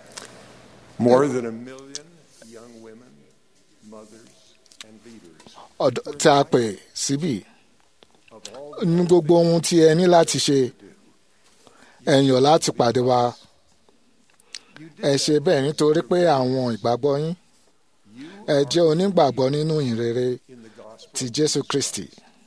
More than a million young women, mothers, and leaders ọ̀dọ́ tí a pè síbì of all ní gbogbo ohun tí ẹ ní láti ṣe ẹ yàn láti pàdé wa you ẹ did ṣe bẹ́ẹ̀ nítorí pé àwọn ìgbàgbọ́ yín you ẹ jẹ́ onígbàgbọ́ nínú ìrere in the gospel ti jésù kristi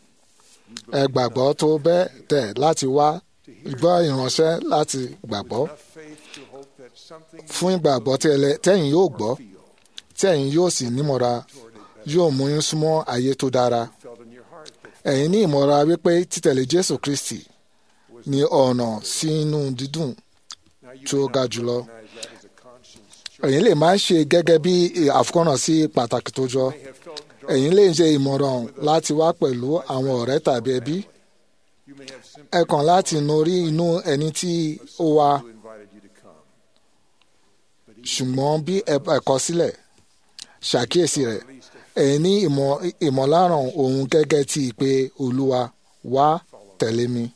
ẹ gbàgbọ́ tó bẹ́ẹ̀ tẹ̀ láti wá gbọ́ ìránṣẹ́ láti gbàgbọ́ enough faith to hope that something fún ìgbàgbọ́ tí ẹlẹ- tẹ́yìn yóò gbọ́ feel tẹ́yìn yóò sì nímọ̀ra yóò mú yín súnmọ́ ayé tó dára felt in your heart that ẹ̀yin ní ìmọ̀ra wípé títẹ̀lé jésù kristi ní ọ̀nà sí inú dídùn now you tó may ga not jùlọ recognize that as a conscience choice. ẹ̀yin lè máa ń ṣe gẹ́gẹ́ bí àfikọ́nà sí pàtàkì tó jọ You may have felt drawn. ẹ̀yin lè ṣe ìmọ̀ràn láti wá pẹ̀lú àwọn ọ̀rẹ́ tàbí ẹbí You may have ẹ simply kàn láti norí inú ẹni tí ó wá who invited you to come. But even ṣùgbọ́n bí ẹ ẹ kọ sílẹ̀ ṣàkíyèsí rẹ̀ ẹ̀yin ní ìmọ̀ ìmọ̀láràn òun gẹ́gẹ́ tí ìpè olúwa wá tẹ̀lé mi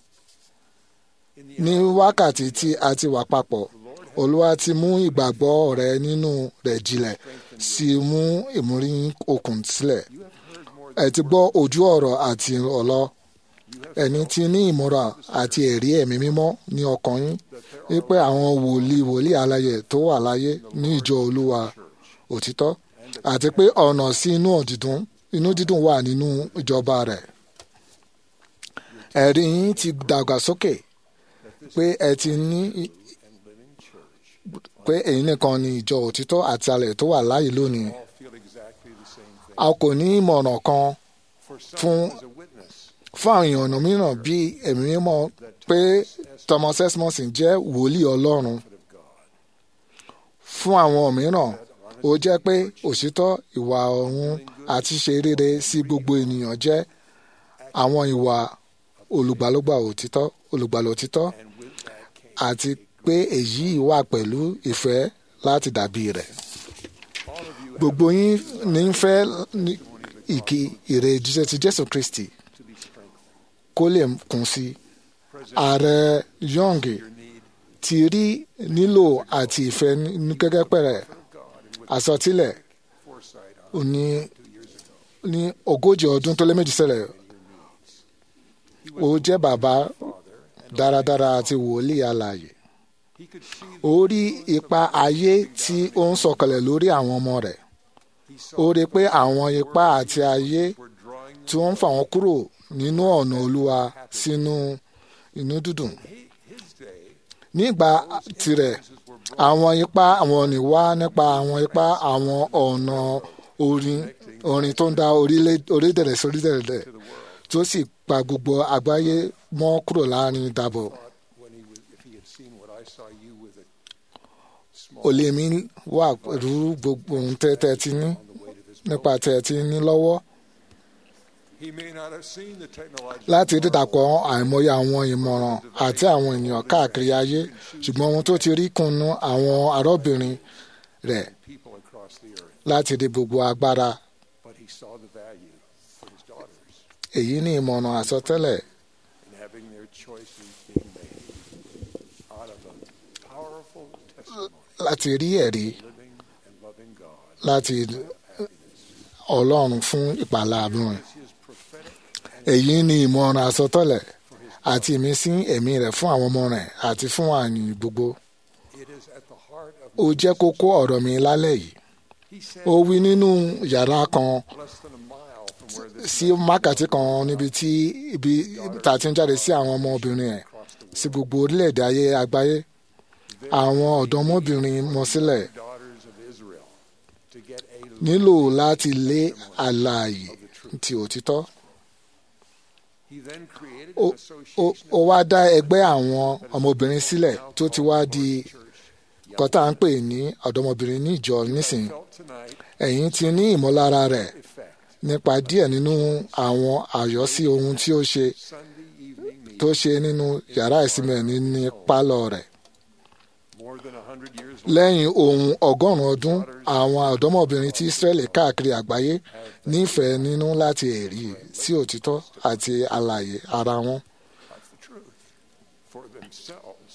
in the ní wákàtí tí a ti wà papọ̀ olúwa ti mú ìgbàgbọ́ rẹ nínú rẹ̀ jinlẹ̀ sí mú ìmúrí okùn sílẹ̀ you have heard more ẹ ti gbọ́ ojú ọ̀rọ̀ àti ọ̀lọ́ ẹni tí ní ìmúra àti ẹ̀rí ẹ̀mí mímọ́ ní ọkàn yín wípé àwọn wòlíì wòlíì aláyẹ tó wà láyé ní ìjọ olúwa òtítọ́ àti pé ọ̀nà sí inú dídùn inú dídùn wà nínú ìjọba rẹ̀ ẹ̀rí yín ti dàgbà sókè pé ẹ ti ní pé èyí nìkan ni ìjọ òtítọ́ àti alẹ̀ tó wà láyé lónìí all feel exactly the same thing. a kò ní ìmọ̀ràn kan For some, fún- as a witness, fún àwọn èèyàn mìíràn bí ẹ̀mí mímọ́ pé thomas esmonson jẹ́ wòlíì ọlọ́run of God. fún àwọn mìíràn ó jẹ́ pé òṣìtọ́ ìwà ọ̀hún àti ṣe rere sí gbogbo ènìyàn jẹ́ àwọn ìwà olùgbàlógbà òtítọ́ olùgbàlà òtítọ́ And with that came àti pé èyí wà pẹ̀lú ìfẹ́ láti dàbí rẹ̀ all of you gbogbo yín ní ń fẹ́ ní ìkí ìrè jíṣẹ́ ti jésù kristi to be strengthened. kó lè kún sí i President, ààrẹ young your need ti rí nílò àti ìfẹ́ ní gẹ́gẹ́ pẹ̀rẹ̀ of God and with àsọtílẹ̀ foresight ó on ní two years ago. ní ogójì ọdún tó lé méjì sẹ́lẹ̀ He ó was jẹ́ bàbá father and dáradára àti wòlíì alààyè he could see ó rí ipa ayé tí ó ń sọ̀kalẹ̀ lórí àwọn ọmọ rẹ̀ he ó saw rí pé àwọn ipa àti ayé were drawing tí wọ́n ń fà wọ́n kúrò nínú ọ̀nà olúwa sínú inú dídùn he, his day nígbà tirẹ̀ àwọn ipa àwọn ní wá nípa àwọn ipa àwọn ọ̀nà orin orin tó ń da orílẹ̀- orílẹ̀-èdè sí orílẹ̀-èdè tó sì pa gbogbo àgbáyé mọ́ kúrò láàrin ìdàbọ̀ when he was if he had seen what I saw you with a small olè mi wà pẹ̀lú gbogbo ohun tẹ́ tẹ́ ti ní on the way to this nípa tẹ́ ti ní lọ́wọ́ he may not have seen the technological láti dídàpọ̀ àìmọye àwọn ìmọ̀ràn àti àwọn ènìyàn káàkiri ayé ṣùgbọ́n ohun tó ti rí kùnú àwọn arọ́bìnrin rẹ̀ people across across the earth, láti rí gbogbo agbára but he saw the value for his daughters èyí ní ìmọ̀ràn àsọtẹ́lẹ̀ in having their choices being made out of a powerful testimony, láti rí ẹ̀rí living and loving God. láti ọlọ́run fún ìpàlà àbúrò His prophetic èyí ní ìmọ̀ràn àsọtẹ́lẹ̀ àti ìmísí ẹ̀mí rẹ̀ fún àwọn ọmọ rẹ̀ àti fún àyìn gbogbo it is at the heart of ó jẹ́ kókó ọ̀rọ̀ mi lálẹ́ yìí he said ó wí nínú yàrá kan less than a mile from where this sí mákàtí kan níbi tí ibi tá a ti ń jáde sí àwọn ọmọbìnrin ẹ̀ sí gbogbo orílẹ̀-èdè ayé àgbáyé àwọn ọ̀dọ́mọbìnrin mọ sílẹ̀ daughters of Israel to get a nílò láti lé àlàyé ti òtítọ́ he then created ó an ó- association ó wá dá ẹgbẹ́ àwọn ọmọbìnrin sílẹ̀ tó ti wá di kọ́tà ń pè ní ọ̀dọ́mọbìnrin ní ìjọ nísìn felt tonight ẹ̀yin ti ní ìmọ̀lára rẹ̀ effect nípa díẹ̀ nínú àwọn àyọ́sí ohun tí ó ṣe Sunday evening meeting tó ṣe nínú yàrá ìsinmi ẹ̀ ní ní pálọ̀ rẹ̀ more than a hundred years lẹ́yìn ohun ọgọ́rùn-ún ọdún àwọn ọ̀dọ́mọbìnrin tí Ísírẹ́lì káàkiri àgbáyé nífẹ̀ẹ́ nínú láti ẹ̀rí sí òtítọ́ àti àlàyé ara wọn That's the truth for themselves.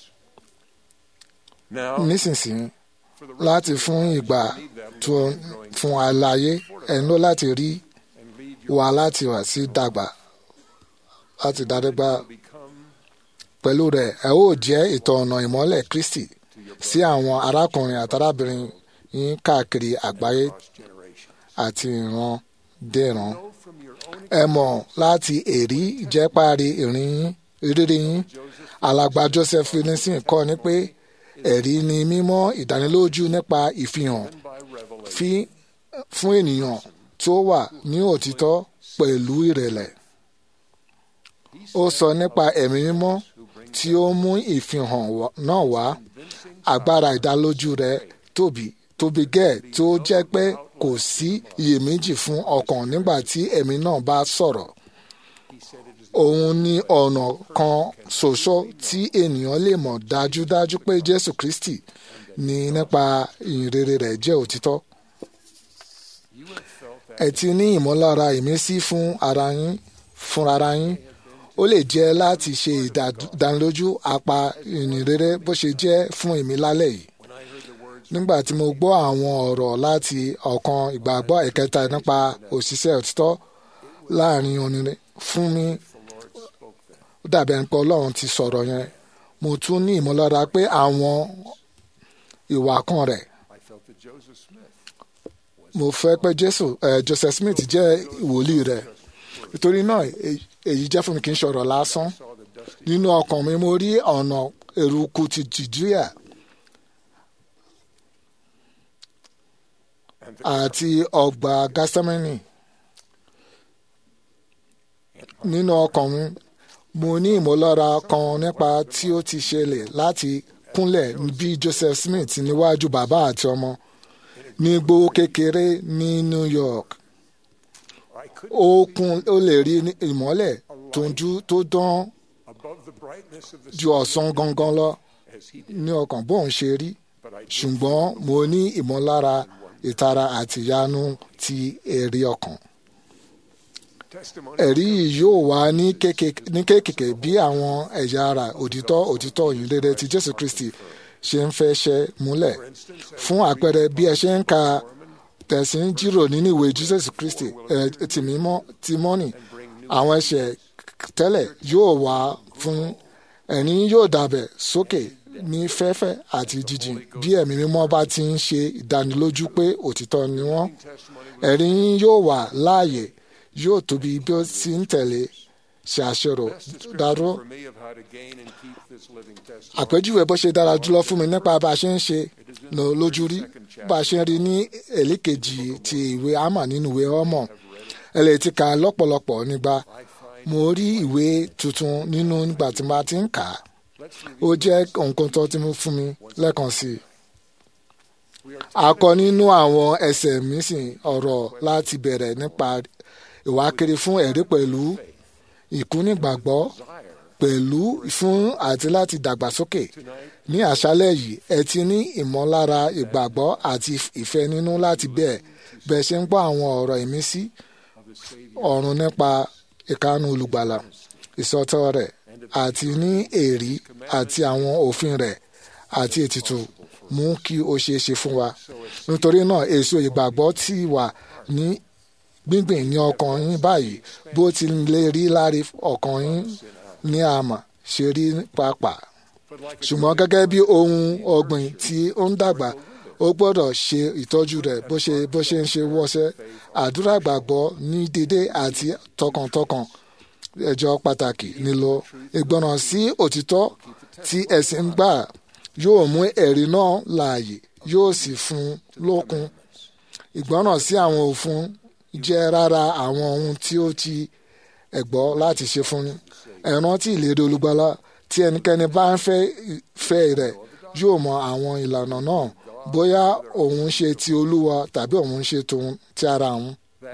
Now, nísinsìnyí for the rest láti of fún your ìgbà lives, you need them tó to keep growing fún àlàyé ẹ̀ ń lọ láti rí and lead your wa láti wà sí dàgbà láti dàdégbà will become pẹ̀lú rẹ̀ ẹ ó jẹ́ ìtọ̀nà ìmọ́lẹ̀ Kristi sí àwọn arákùnrin àtàrábìnrin yín káàkiri àgbáyé lost generations. àti ìran dẹ̀ràn. Know from your own ẹ mọ̀ láti èrí ìjẹ́párí ìrìn yín ìrírí yín alàgbà Joseph Finnegan kọ́ ni pé ẹ̀rí ni mímọ́ ìdánilójú nípa ìfihàn by revelation fi fún ènìyàn tó wà ní òtítọ́ pẹ̀lú ìrẹ̀lẹ̀. ó sọ nípa ẹ̀mí mímọ́ tí ó mú ìfihàn wá- náà wá agbára ìdálójú rẹ̀ tóbi tóbi gẹ́ẹ̀ tó jẹ́ pé kò sí iyèméjì fún ọkàn nígbà tí ẹ̀mí náà bá sọ̀rọ̀. òun ni ọ̀nà kan ṣoṣo tí ènìyàn lè mọ̀ dájúdájú pé Jésù Kristi ní nípa ìyìnrere rẹ̀ jẹ́ òtítọ́. ẹ ti ní ìmọ̀lára ìmísí fún ara yín fún ara yín ó lè jẹ́ láti ṣe ìdánilójú apá ìyìnrere bó ṣe jẹ́ fún èmi lálẹ́ yìí nígbà tí mo gbọ́ àwọn ọ̀rọ̀ láti ọ̀kan ìgbàgbọ́ ìkẹta nípa òṣìṣẹ́ òtítọ́ láàrin onírin fún mi ó dàbí ẹni pé ọlọ́run ti sọ̀rọ̀ yẹn mo tún ní ìmọ̀lára pé àwọn ìwà kan rẹ̀ I felt that Joseph Smith mo fẹ́ pé jésù eh, joseph smith jẹ́ ìwòlíì rẹ̀ nítorí náà èyí- èyí jẹ́ fún mi kì í ṣọ̀rọ̀ lásán saw the dusty nínú ọkàn mi mo rí ọ̀nà eruku ti jùdíà and the àti ọgbà gásẹ́mẹ́nì nínú ọkàn mi mo ní ìmọ̀lára kan nípa tí ó ti ṣẹlẹ̀ láti kúnlẹ̀ bí joseph smith níwájú bàbá àti ọmọ ní gbówó kékeré ní new york I could ó kún ó lè rí ní ìmọ́lẹ̀ tó ń jú tó dán above the brightness of the ju ọ̀sán gangan lọ as he did, ní ọkàn bóun ṣe rí but I did ṣùgbọ́n mo ní ìmọ̀lára ìtara àti ìyanu ti èrè ọkàn. testimony ẹ̀rí yìí yóò wá ní kékèké ní kékèké bí àwọn ẹ̀yà ara òtítọ́ òtítọ́ ìyìnrere ti Jésù Kristi ṣe ń fẹ́ ṣe múlẹ̀. fún àpẹẹrẹ bí ẹ ṣe ń ka tẹ̀sí ń jírò nínú ìwé Jésù Kristi ẹ̀ ti mímọ́ ti mọ́nì àwọn ẹ̀ṣẹ̀ tẹ́lẹ̀ yóò wá fún ẹ̀rín yóò dàbẹ̀ sókè ní fẹ́fẹ́ àti jíjìn bí ẹ̀mí mímọ́ bá ti ń ṣe ìdánilójú pé òtítọ́ ni wọ́n ẹ̀rín yóò wà láàyè yóò tóbi bí ó ti ń tẹ̀lé ṣe àṣẹrò dáró for me of how to gain and keep this living testimony. àpèjúwe bó ṣe dára jùlọ fún mi nípa bá a ṣe ń ṣe lò lójú rí bá a ṣe ń rí ní èlékejì ti ìwé àmà nínú ìwé ọmọ ẹ lè ti kà á lọ́pọ̀lọpọ̀ nígbà mo rí ìwé tuntun nínú nígbà tí mo ti ń kà á ó jẹ́ nǹkan tó ti mú fún mi lẹ́ẹ̀kan sí i a kọ nínú àwọn ẹsẹ̀ mísìn ọ̀rọ̀ láti bẹ̀rẹ̀ nípa ìwákiri fún ẹ̀rí pẹ̀lú ìkúnìgbàgbọ́ pẹ̀lú fún àti láti dàgbàsókè ní àṣálẹ̀ yìí ẹ ti ní ìmọ̀lára ìgbàgbọ́ àti ìfẹ́ nínú láti bẹ́ẹ̀ bẹ́ẹ̀ ṣe ń gbọ́ àwọn ọ̀rọ̀ ìmísí ọ̀run nípa ìkánu olùgbàlà ìsọtọ́ rẹ̀ àti ní èrí àti àwọn òfin rẹ̀ àti ètùtù mú kí ó ṣeé ṣe fún wa nítorí náà èso ìgbàgbọ́ ti wà ní gbíngbìn ní ọkàn yín báyìí bó ti lè rí láre ọkàn yín ní àmà ṣe rí pàápàá ṣùgbọ́n gẹ́gẹ́ bí ohun ọ̀gbìn tí ó ń dàgbà ó gbọ́dọ̀ ṣe ìtọ́jú rẹ̀ bó ṣe bó ṣe ń ṣe wọ́ṣẹ́ àdúrà gbàgbọ́ ní dédé àti tọkàntọkàn ẹjọ́ pàtàkì nílò ìgbọràn sí òtítọ́ tí ẹ̀sìn ń gbà yóò mú ẹ̀rí náà láàyè yóò sì fún lókun ìgbọràn sí àwọn òfin jẹ́ rárá àwọn ohun tí ó ti ẹ̀gbọ́ láti ṣe fún ẹ rántí ìlérí olùgbàlà tí ẹnikẹ́ni bá ń fẹ́ fẹ́ rẹ̀ yóò mọ àwọn ìlànà náà bóyá òun ṣe ti olúwa tàbí òun ṣe tòun ti ara òun.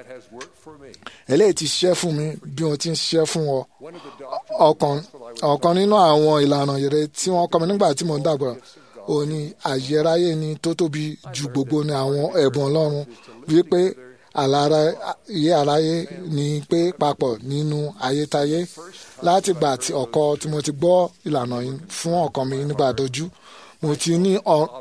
eléyìí ti ṣiṣẹ́ fún mi bí wọ́n ti ń ṣiṣẹ́ fún ọ. ọ̀kan ọ̀kan nínú àwọn ìlànà ìrere tí wọ́n kọ́ mi nígbà tí mo ń dàgbà ó ní àyẹ̀ráyé ni tó tóbi ju gbogbo ní àwọn ẹ̀bùn ọlọ́run wípé àlàyé àlàyé ni pé papọ̀ nínú ayétáyé láti gbà tí ọkọ tí mo ti gbọ́ ìlànà yìí fún ọkàn mi nígbà dojú mo ti ní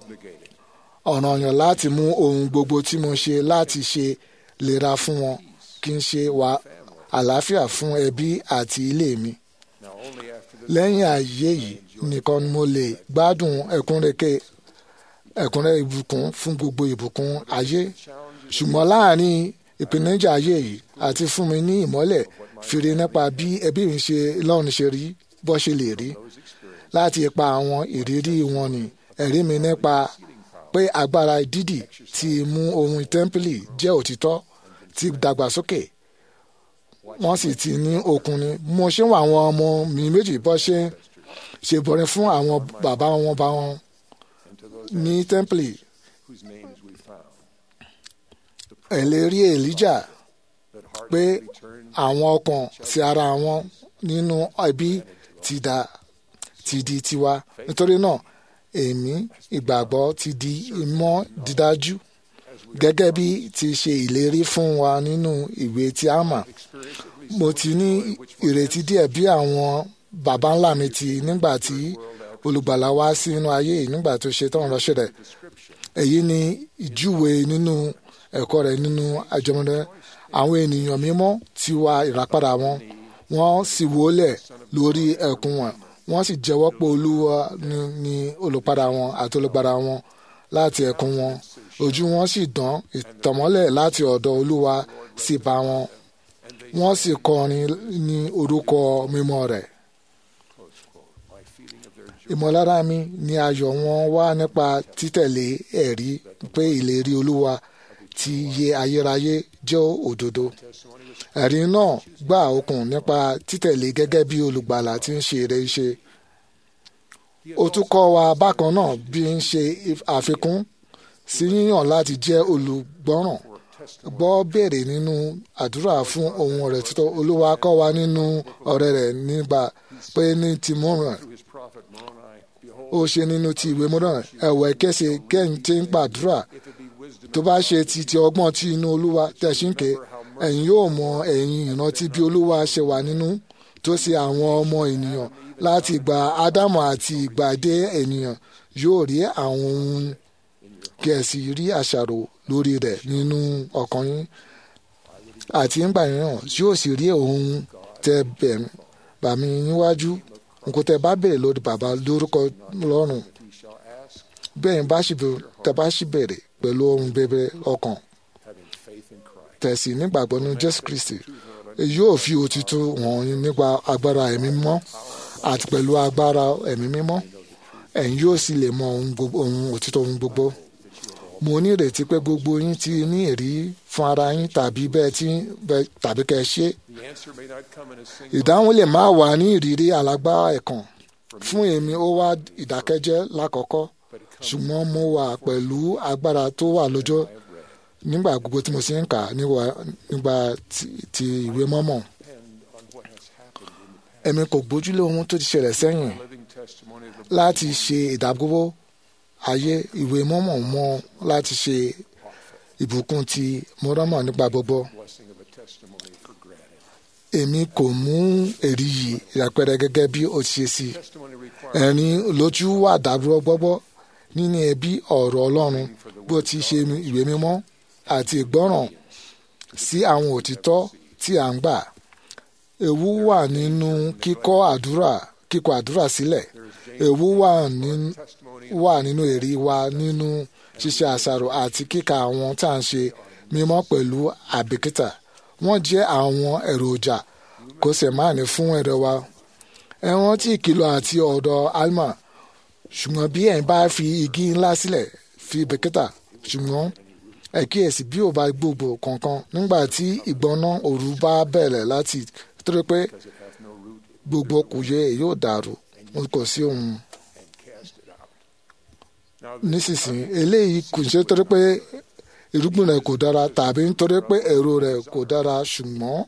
ọ̀ranyàn láti mú ohun gbogbo tí mo ṣe láti ṣe lera fún wọn kí n ṣe wà àlàáfíà fún ẹbí àti ilé mi. lẹ́yìn ayé yìí nìkan ni mo lè gbádùn ẹ̀kúnrẹ́kẹ́ ẹ̀kúnrẹ́ ìbùkún fún gbogbo ìbùkún ayé ṣùgbọ́n láàrin ìpèníjà ayé yìí àti fún mi ní ìmọ́lẹ̀ fìrí nípa bí ẹbí mi ṣe lọ́run ṣe rí bó ṣe lè rí láti ipa àwọn ìrírí wọn ni ẹ̀rí mi nípa pé agbára dídì ti mú ohun tẹ́ḿpìlì jẹ́ òtítọ́ ti dàgbàsókè wọ́n sì ti ní okun ni mo ṣe ń wọ àwọn ọmọ mi méjì bó ṣe ṣe bọ̀rẹ̀ fún àwọn bàbá wọn bá wọn ní tẹ́ḿpìlì ẹ̀lérí èlíjà pé àwọn ọkàn sí ara wọn nínú ẹbí ti dà ti di tiwa nítorí náà èmi ìgbàgbọ́ ti di ìmọ̀ dídájú gẹ́gẹ́ bí ti ṣe ìlérí fún wa nínú ìwé tí a mọ̀ mo ti ní ìrètí díẹ̀ bí àwọn baba ńlá mi ti nígbà tí olùgbàlà wá sínú ayé nígbà tó ṣe tán ránṣẹ́ rẹ̀ èyí ni ìjúwe nínú ẹ̀kọ́ rẹ̀ nínú àjọmọ́dé àwọn ènìyàn mímọ́ ti wá ìràpadà wọn wọ́n sì wólẹ̀ lórí ẹ̀kún wọn wọ́n sì jẹ́wọ́ pé olúwa ni olùpadà wọn àti olùgbàlà wọn láti ẹ̀kún wọn ojú wọn sì dán ìtànmọ́lẹ̀ láti ọ̀dọ̀ olúwa sì bá wọn wọ́n sì kọrin ní orúkọ mímọ́ rẹ̀ ìmọ̀lára mi ni ayọ̀ wọn wá nípa títẹ̀lé ẹ̀rí pé ìlérí olúwa ti yẹ ayérayé jẹ́ òdodo ẹ̀rí náà gbà okùn nípa títẹ̀lé gẹ́gẹ́ bí olùgbàlà tí ń ṣe eré ṣe ó tún kọ́ wa bákan náà bí ń ṣe àfikún sí yíyàn láti jẹ́ olùgbọ́ràn gbọ́ béèrè nínú àdúrà fún ohun rẹ̀ títọ́ olúwa kọ́ wa nínú ọ̀rẹ́ rẹ̀ nígbà pé ní ti mọ́ràn ó ṣe nínú ti ìwé mọ́ràn ẹ̀wẹ̀ kẹsẹ̀ kẹ́yìn tí ń gbàdúrà tó bá ṣe ti ti ọgbọ́n tí inú olúwa tẹ̀síǹkè ẹ̀yin yóò mọ ẹ̀yin ìrántí bí olúwa ṣe wà nínú tó ṣe àwọn ọmọ ènìyàn láti gba ádámù àti ìgbà dé ènìyàn yóò rí àwọn ohun kẹ̀sì rí àṣàrò lórí rẹ̀ nínú ọkàn yín àti ńgbà mìíràn yóò sì rí ohun tẹ bàmí níwájú nǹkan tẹ bá bèrè lórí bàbá lórúkọ lọ́rùn bẹ́ẹ̀ bá sì tẹ bá sì bèrè pẹ̀lú ohun bẹ̀bẹ̀ ọkàn tẹ̀sí nígbàgbọ́ nínú Jésù Kristi yóò fi òtítọ́ hàn yín nípa agbára ẹ̀mí mímọ́ àti pẹ̀lú agbára ẹ̀mí mímọ́ ẹ̀yin yóò sì lè mọ ohun òtítọ́ ohun gbogbo mo ní ìrètí pé gbogbo yín ti ní èrí fún ara yín tàbí bẹ́ẹ̀ tí tàbí kẹ́ ẹ ṣe ìdáhùn lè má wà ní ìrírí alágbá ẹ̀kan fún èmi ó wá ìdákẹ́jẹ́ lákọ̀ọ́kọ́ ṣùgbọ́n mo wà pẹ̀lú agbára tó wà lọ́jọ́ nígbà gbogbo tí mo sì ń kà nígbà ti ìwé mọ́mọ́ èmi kò gbójúlé ohun tó ti ṣẹlẹ̀ sẹ́yìn láti ṣe ìdágbówó ayé ìwé mọ́mọ́ mọ́ láti ṣe ìbùkún ti mọ́rọ́mọ́ nípa gbogbo. èmi kò mú èrí yìí ìyàpẹrẹ gẹ́gẹ́ bí ó ti ṣe sí ẹ̀rín lójú wà dàdúró gbọ́gbọ́ nínú ẹbí ọ̀rọ̀ ọlọ́run bó ti ṣe ìwé mímọ́ àti ìgbọ́ràn sí àwọn òtítọ́ tí à ń gbà ewu wà nínú kíkọ́ àdúrà kíkọ àdúrà sílẹ̀ ewu wà nínú wà nínú èrè wa nínú ṣíṣe àṣàrò àti kíka àwọn tá à ń ṣe mímọ́ pẹ̀lú àbíkítà wọ́n jẹ́ àwọn èròjà kò sì máa ní fún ẹ̀rọ wa ẹ rántí ìkìlọ̀ àti ọ̀dọ̀ alma ṣùgbọ́n bí ẹ̀ ń bá fi igi ńlá sílẹ̀ fi bìkítà ṣùgbọ́n ẹ kíyèsí bí ò bá gbogbo kankan nígbà tí ìgbóná òru bá bẹ̀rẹ̀ láti torí pé gbogbo kùyẹ yóò dàrú kò sí ohun nísinsìnyí eléyìí kò ṣe torí pé irúgbìn rẹ̀ kò dára tàbí nítorí pé èrò rẹ̀ kò dára ṣùgbọ́n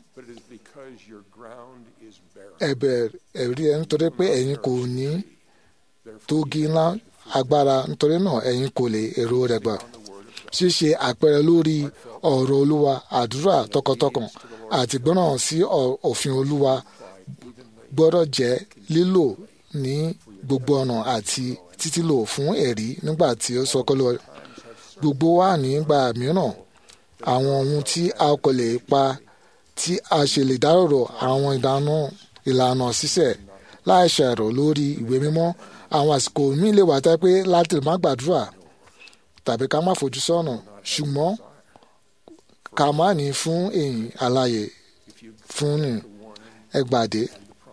ẹ̀bẹ̀ ẹ̀rí ẹ̀ nítorí pé ẹ̀yin kò ní tógi ńlá agbára nítorí náà ẹ̀yin kò lè èrò rẹ̀ gbà ṣíṣe àpẹẹrẹ lórí ọ̀rọ̀ olúwa àdúrà tọkàntọkàn àti gbọ́ràn sí òfin olúwa gbọ́dọ̀ jẹ́ lílò ní gbogbo ọ̀nà àti títí lò fún ẹ̀rí nígbà tí ó sọkọ́ lọ. gbogbo wa nígbà mìíràn àwọn ohun tí a kò lè pa tí a ṣe lè dárò àwọn ìdáná ìlànà ṣíṣe láì ṣàrò lórí ìwé mímọ́ àwọn àsìkò míì lè wà tẹ́ pé láti má gbàdúrà tàbí ká má fojú sọ́nà ṣùgbọ́n ká má ní fún èyí àlàyé fún ní ẹgbàdé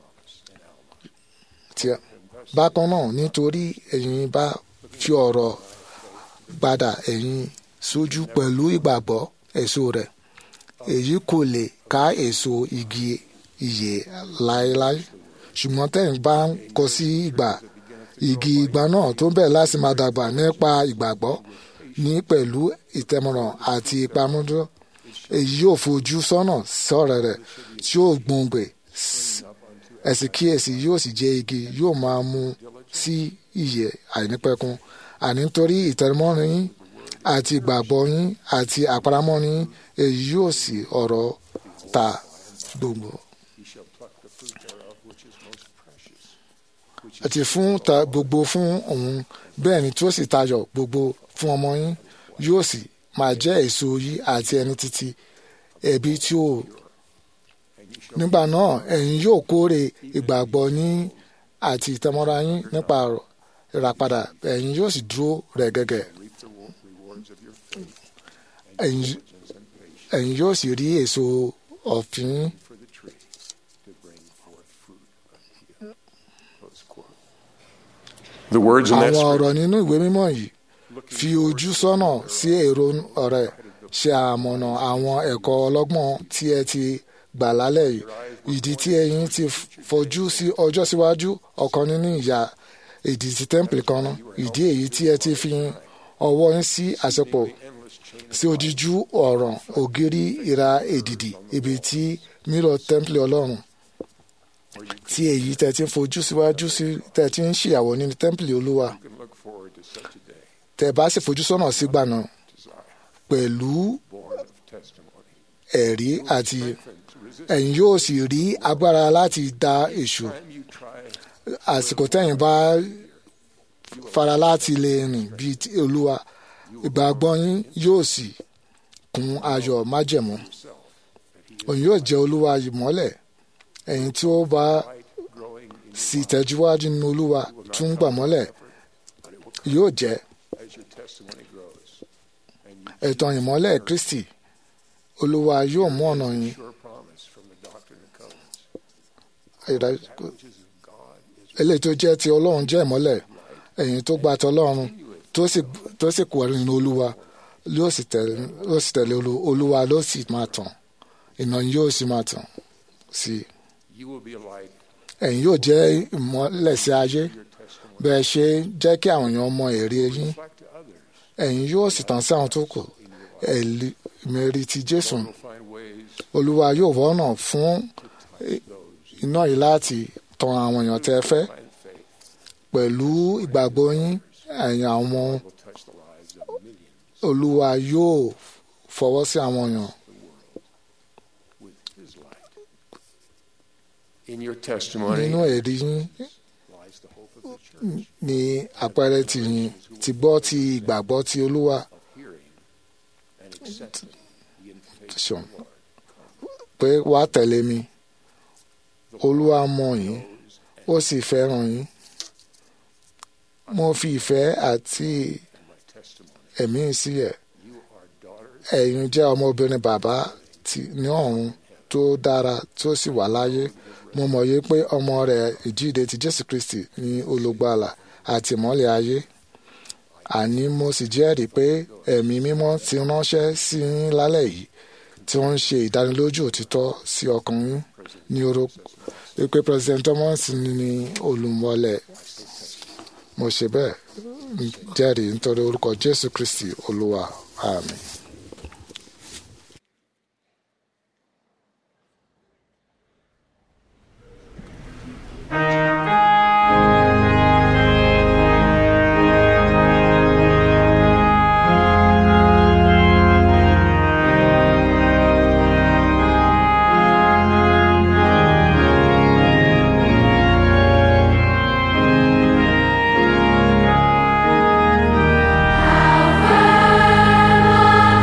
tí bákan náà nítorí ẹ̀yin bá fi ọ̀rọ̀ padà ẹ̀yin sójú pẹ̀lú ìgbàgbọ́ èso rẹ̀ èyí kò lè ká èso igi ìyè láéláé ṣùgbọ́n tẹ̀yin bá ń kọ sí ìgbà igi ìgbà náà tó bẹ̀rẹ̀ láti máa dàgbà nípa ìgbàgbọ́ ní pẹ̀lú ìtẹ̀mọ̀ràn àti ìpamọ́dọ́ èyí yóò fojú sọ́nà sọ̀rọ̀ rẹ̀ tí yóò gbòǹgbè ẹ̀sìn kíyèsí yóò sì jẹ́ igi yóò máa mú sí ìyè àìnípẹ̀kun àní nítorí ìtẹ̀mọ́rin yín àti ìgbàgbọ́ yín àti àparamọ́ yín èyí yóò sì ọ̀rọ̀ ta gbogbo. àti fún ta gbogbo fún òun bẹ́ẹ̀ ni tí ó sì tayọ gbogbo fún ọmọ yín yóò sì máa jẹ́ èso yìí àti ẹni títí ẹbí tí ó nígbà náà ẹ̀yin yóò kórè ìgbàgbọ́ yín àti ìtẹ́mọ́ra yín nípa ìràpadà ẹ̀yin yóò sì dúró rẹ̀ gẹ́gẹ́ ẹ̀yin yóò sì rí èso ọ̀fìn àwọn ọ̀rọ̀ nínú ìwé mímọ́ yìí fi ojú sọ́nà sí èrò ọ̀rẹ́ ṣe àmọ̀nà àwọn ẹ̀kọ́ ọlọ́gbọ́n tí ẹ ti gbà lálẹ́ yìí ìdí tí ẹ̀yin ti fojú sí ọjọ́ síwájú ọ̀kan nínú ìyá ìdí ti tẹ́ḿpìlì kan náà ìdí èyí tí ẹ ti fi ọwọ́ yín sí àṣepọ̀ sí ojújú ọ̀ràn ògiri ìra èdìdì ibi tí mírọ̀ tẹ́ḿpìlì ọlọ́run tí èyí tẹ́ ti ń fojú síwájú sí tẹ́ ti ń ṣìyàwó nínú tẹ́ḿpìlì olúwa tẹ́ bá sì fojú sọ́nà sígbà náà pẹ̀lú ẹ̀rí àti ẹ̀yin yóò sì rí agbára láti da èṣù àsìkò tẹ́yin bá fara láti lè rìn bíi olúwa ìgbàgbọ́ yín yóò sì kún ayọ̀ májẹ̀mú òun yóò jẹ́ olúwa ìmọ́lẹ̀ ẹ̀yin tí ó bá sì tẹ̀síwájú nínú olúwa tún gbà mọ́lẹ̀ yóò jẹ́ ẹ̀tàn ìmọ́lẹ̀ kristi olúwa yóò mú ọ̀nà yín eléyìí tó jẹ́ ti ọlọ́run jẹ́ ìmọ́lẹ̀ ẹ̀yin tó gba ti ọlọ́run tó sì kú nínú olúwa yóò sì tẹ̀lé olúwa ló sì máa tàn iná yóò sì máa tàn sí i ẹ̀yin yóò jẹ́ ìmọ́lẹ̀ sí ayé bẹ́ẹ̀ ṣe jẹ́ kí àwọn èèyàn mọ èrè yín ẹ̀yin yóò sì tàn sí àwọn tó kù ẹ̀mẹ́rì ti jésù olúwa yóò wọ́nà fún iná yìí láti tan àwọn èèyàn tẹ́ fẹ́ pẹ̀lú ìgbàgbọ́ yín ẹ̀yin àwọn olúwa yóò fọwọ́ sí àwọn èèyàn In your testimony nínú ẹ̀rí yín lies the hope of the church ní àpẹẹrẹ ti yín ti gbọ́ ti ìgbàgbọ́ ti olúwa hearing and accepting the invitation Sure. of the Lord. pé wàá tẹ̀lé mi olúwa mọ̀ yín ó sì fẹ́ràn yín mo fi ìfẹ́ àti My testimony, ẹ̀mí sí ẹ̀ you are daughters ẹ̀yin jẹ́ ọmọbìnrin bàbá tí ní ọ̀run tó dára tó sì wà láyé mo mọ̀ yé pé ọmọ rẹ̀ ìjíde ti jésù kristi ní olùgbàlà àti ìmọ́lẹ̀ ayé àní mo sì jẹ́rìí pé ẹ̀mí mímọ́ ti ránṣẹ́ sí yín lálẹ́ yìí tí wọ́n ń ṣe ìdánilójú òtítọ́ sí ọkàn yín ní orúkọ pé president thomas ní olùmọ̀lẹ̀ mo ṣe bẹ́ẹ̀ jẹ́rìí nítorí orúkọ jésù kristi olúwa àmín. How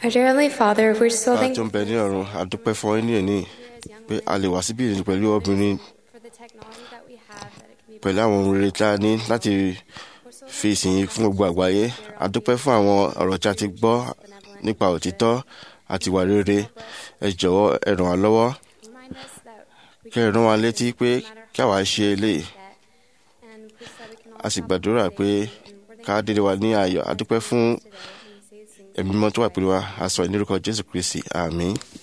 Our dear Heavenly Father, we're so bá a tó thankful ń bẹ ní ọ̀run a dúpẹ́ fún ọ ní èní pé a lè wá síbí ìrìn pẹ̀lú obìnrin for the technology that we have, that it can be pẹ̀lú àwọn ohun rere tí a ní láti fi ìsìn yìí fún gbogbo àgbáyé a dúpẹ́ fún àwọn ọ̀rọ̀ tí a ti gbọ́ nípa òtítọ́ àti ìwà rere ẹ jọ̀wọ́ ẹ ràn wá lọ́wọ́ remind us that we kí ẹ rán wa létí pé kí àwa ṣe eléyìí and please that we can a sì gbàdúrà pé ká dédé wa ní ayọ̀ a dúpẹ́ fún ẹ̀mí mọ́ tó wà pẹ̀lú wa a sọ ìnírúkọ Jésù Kristi àmín.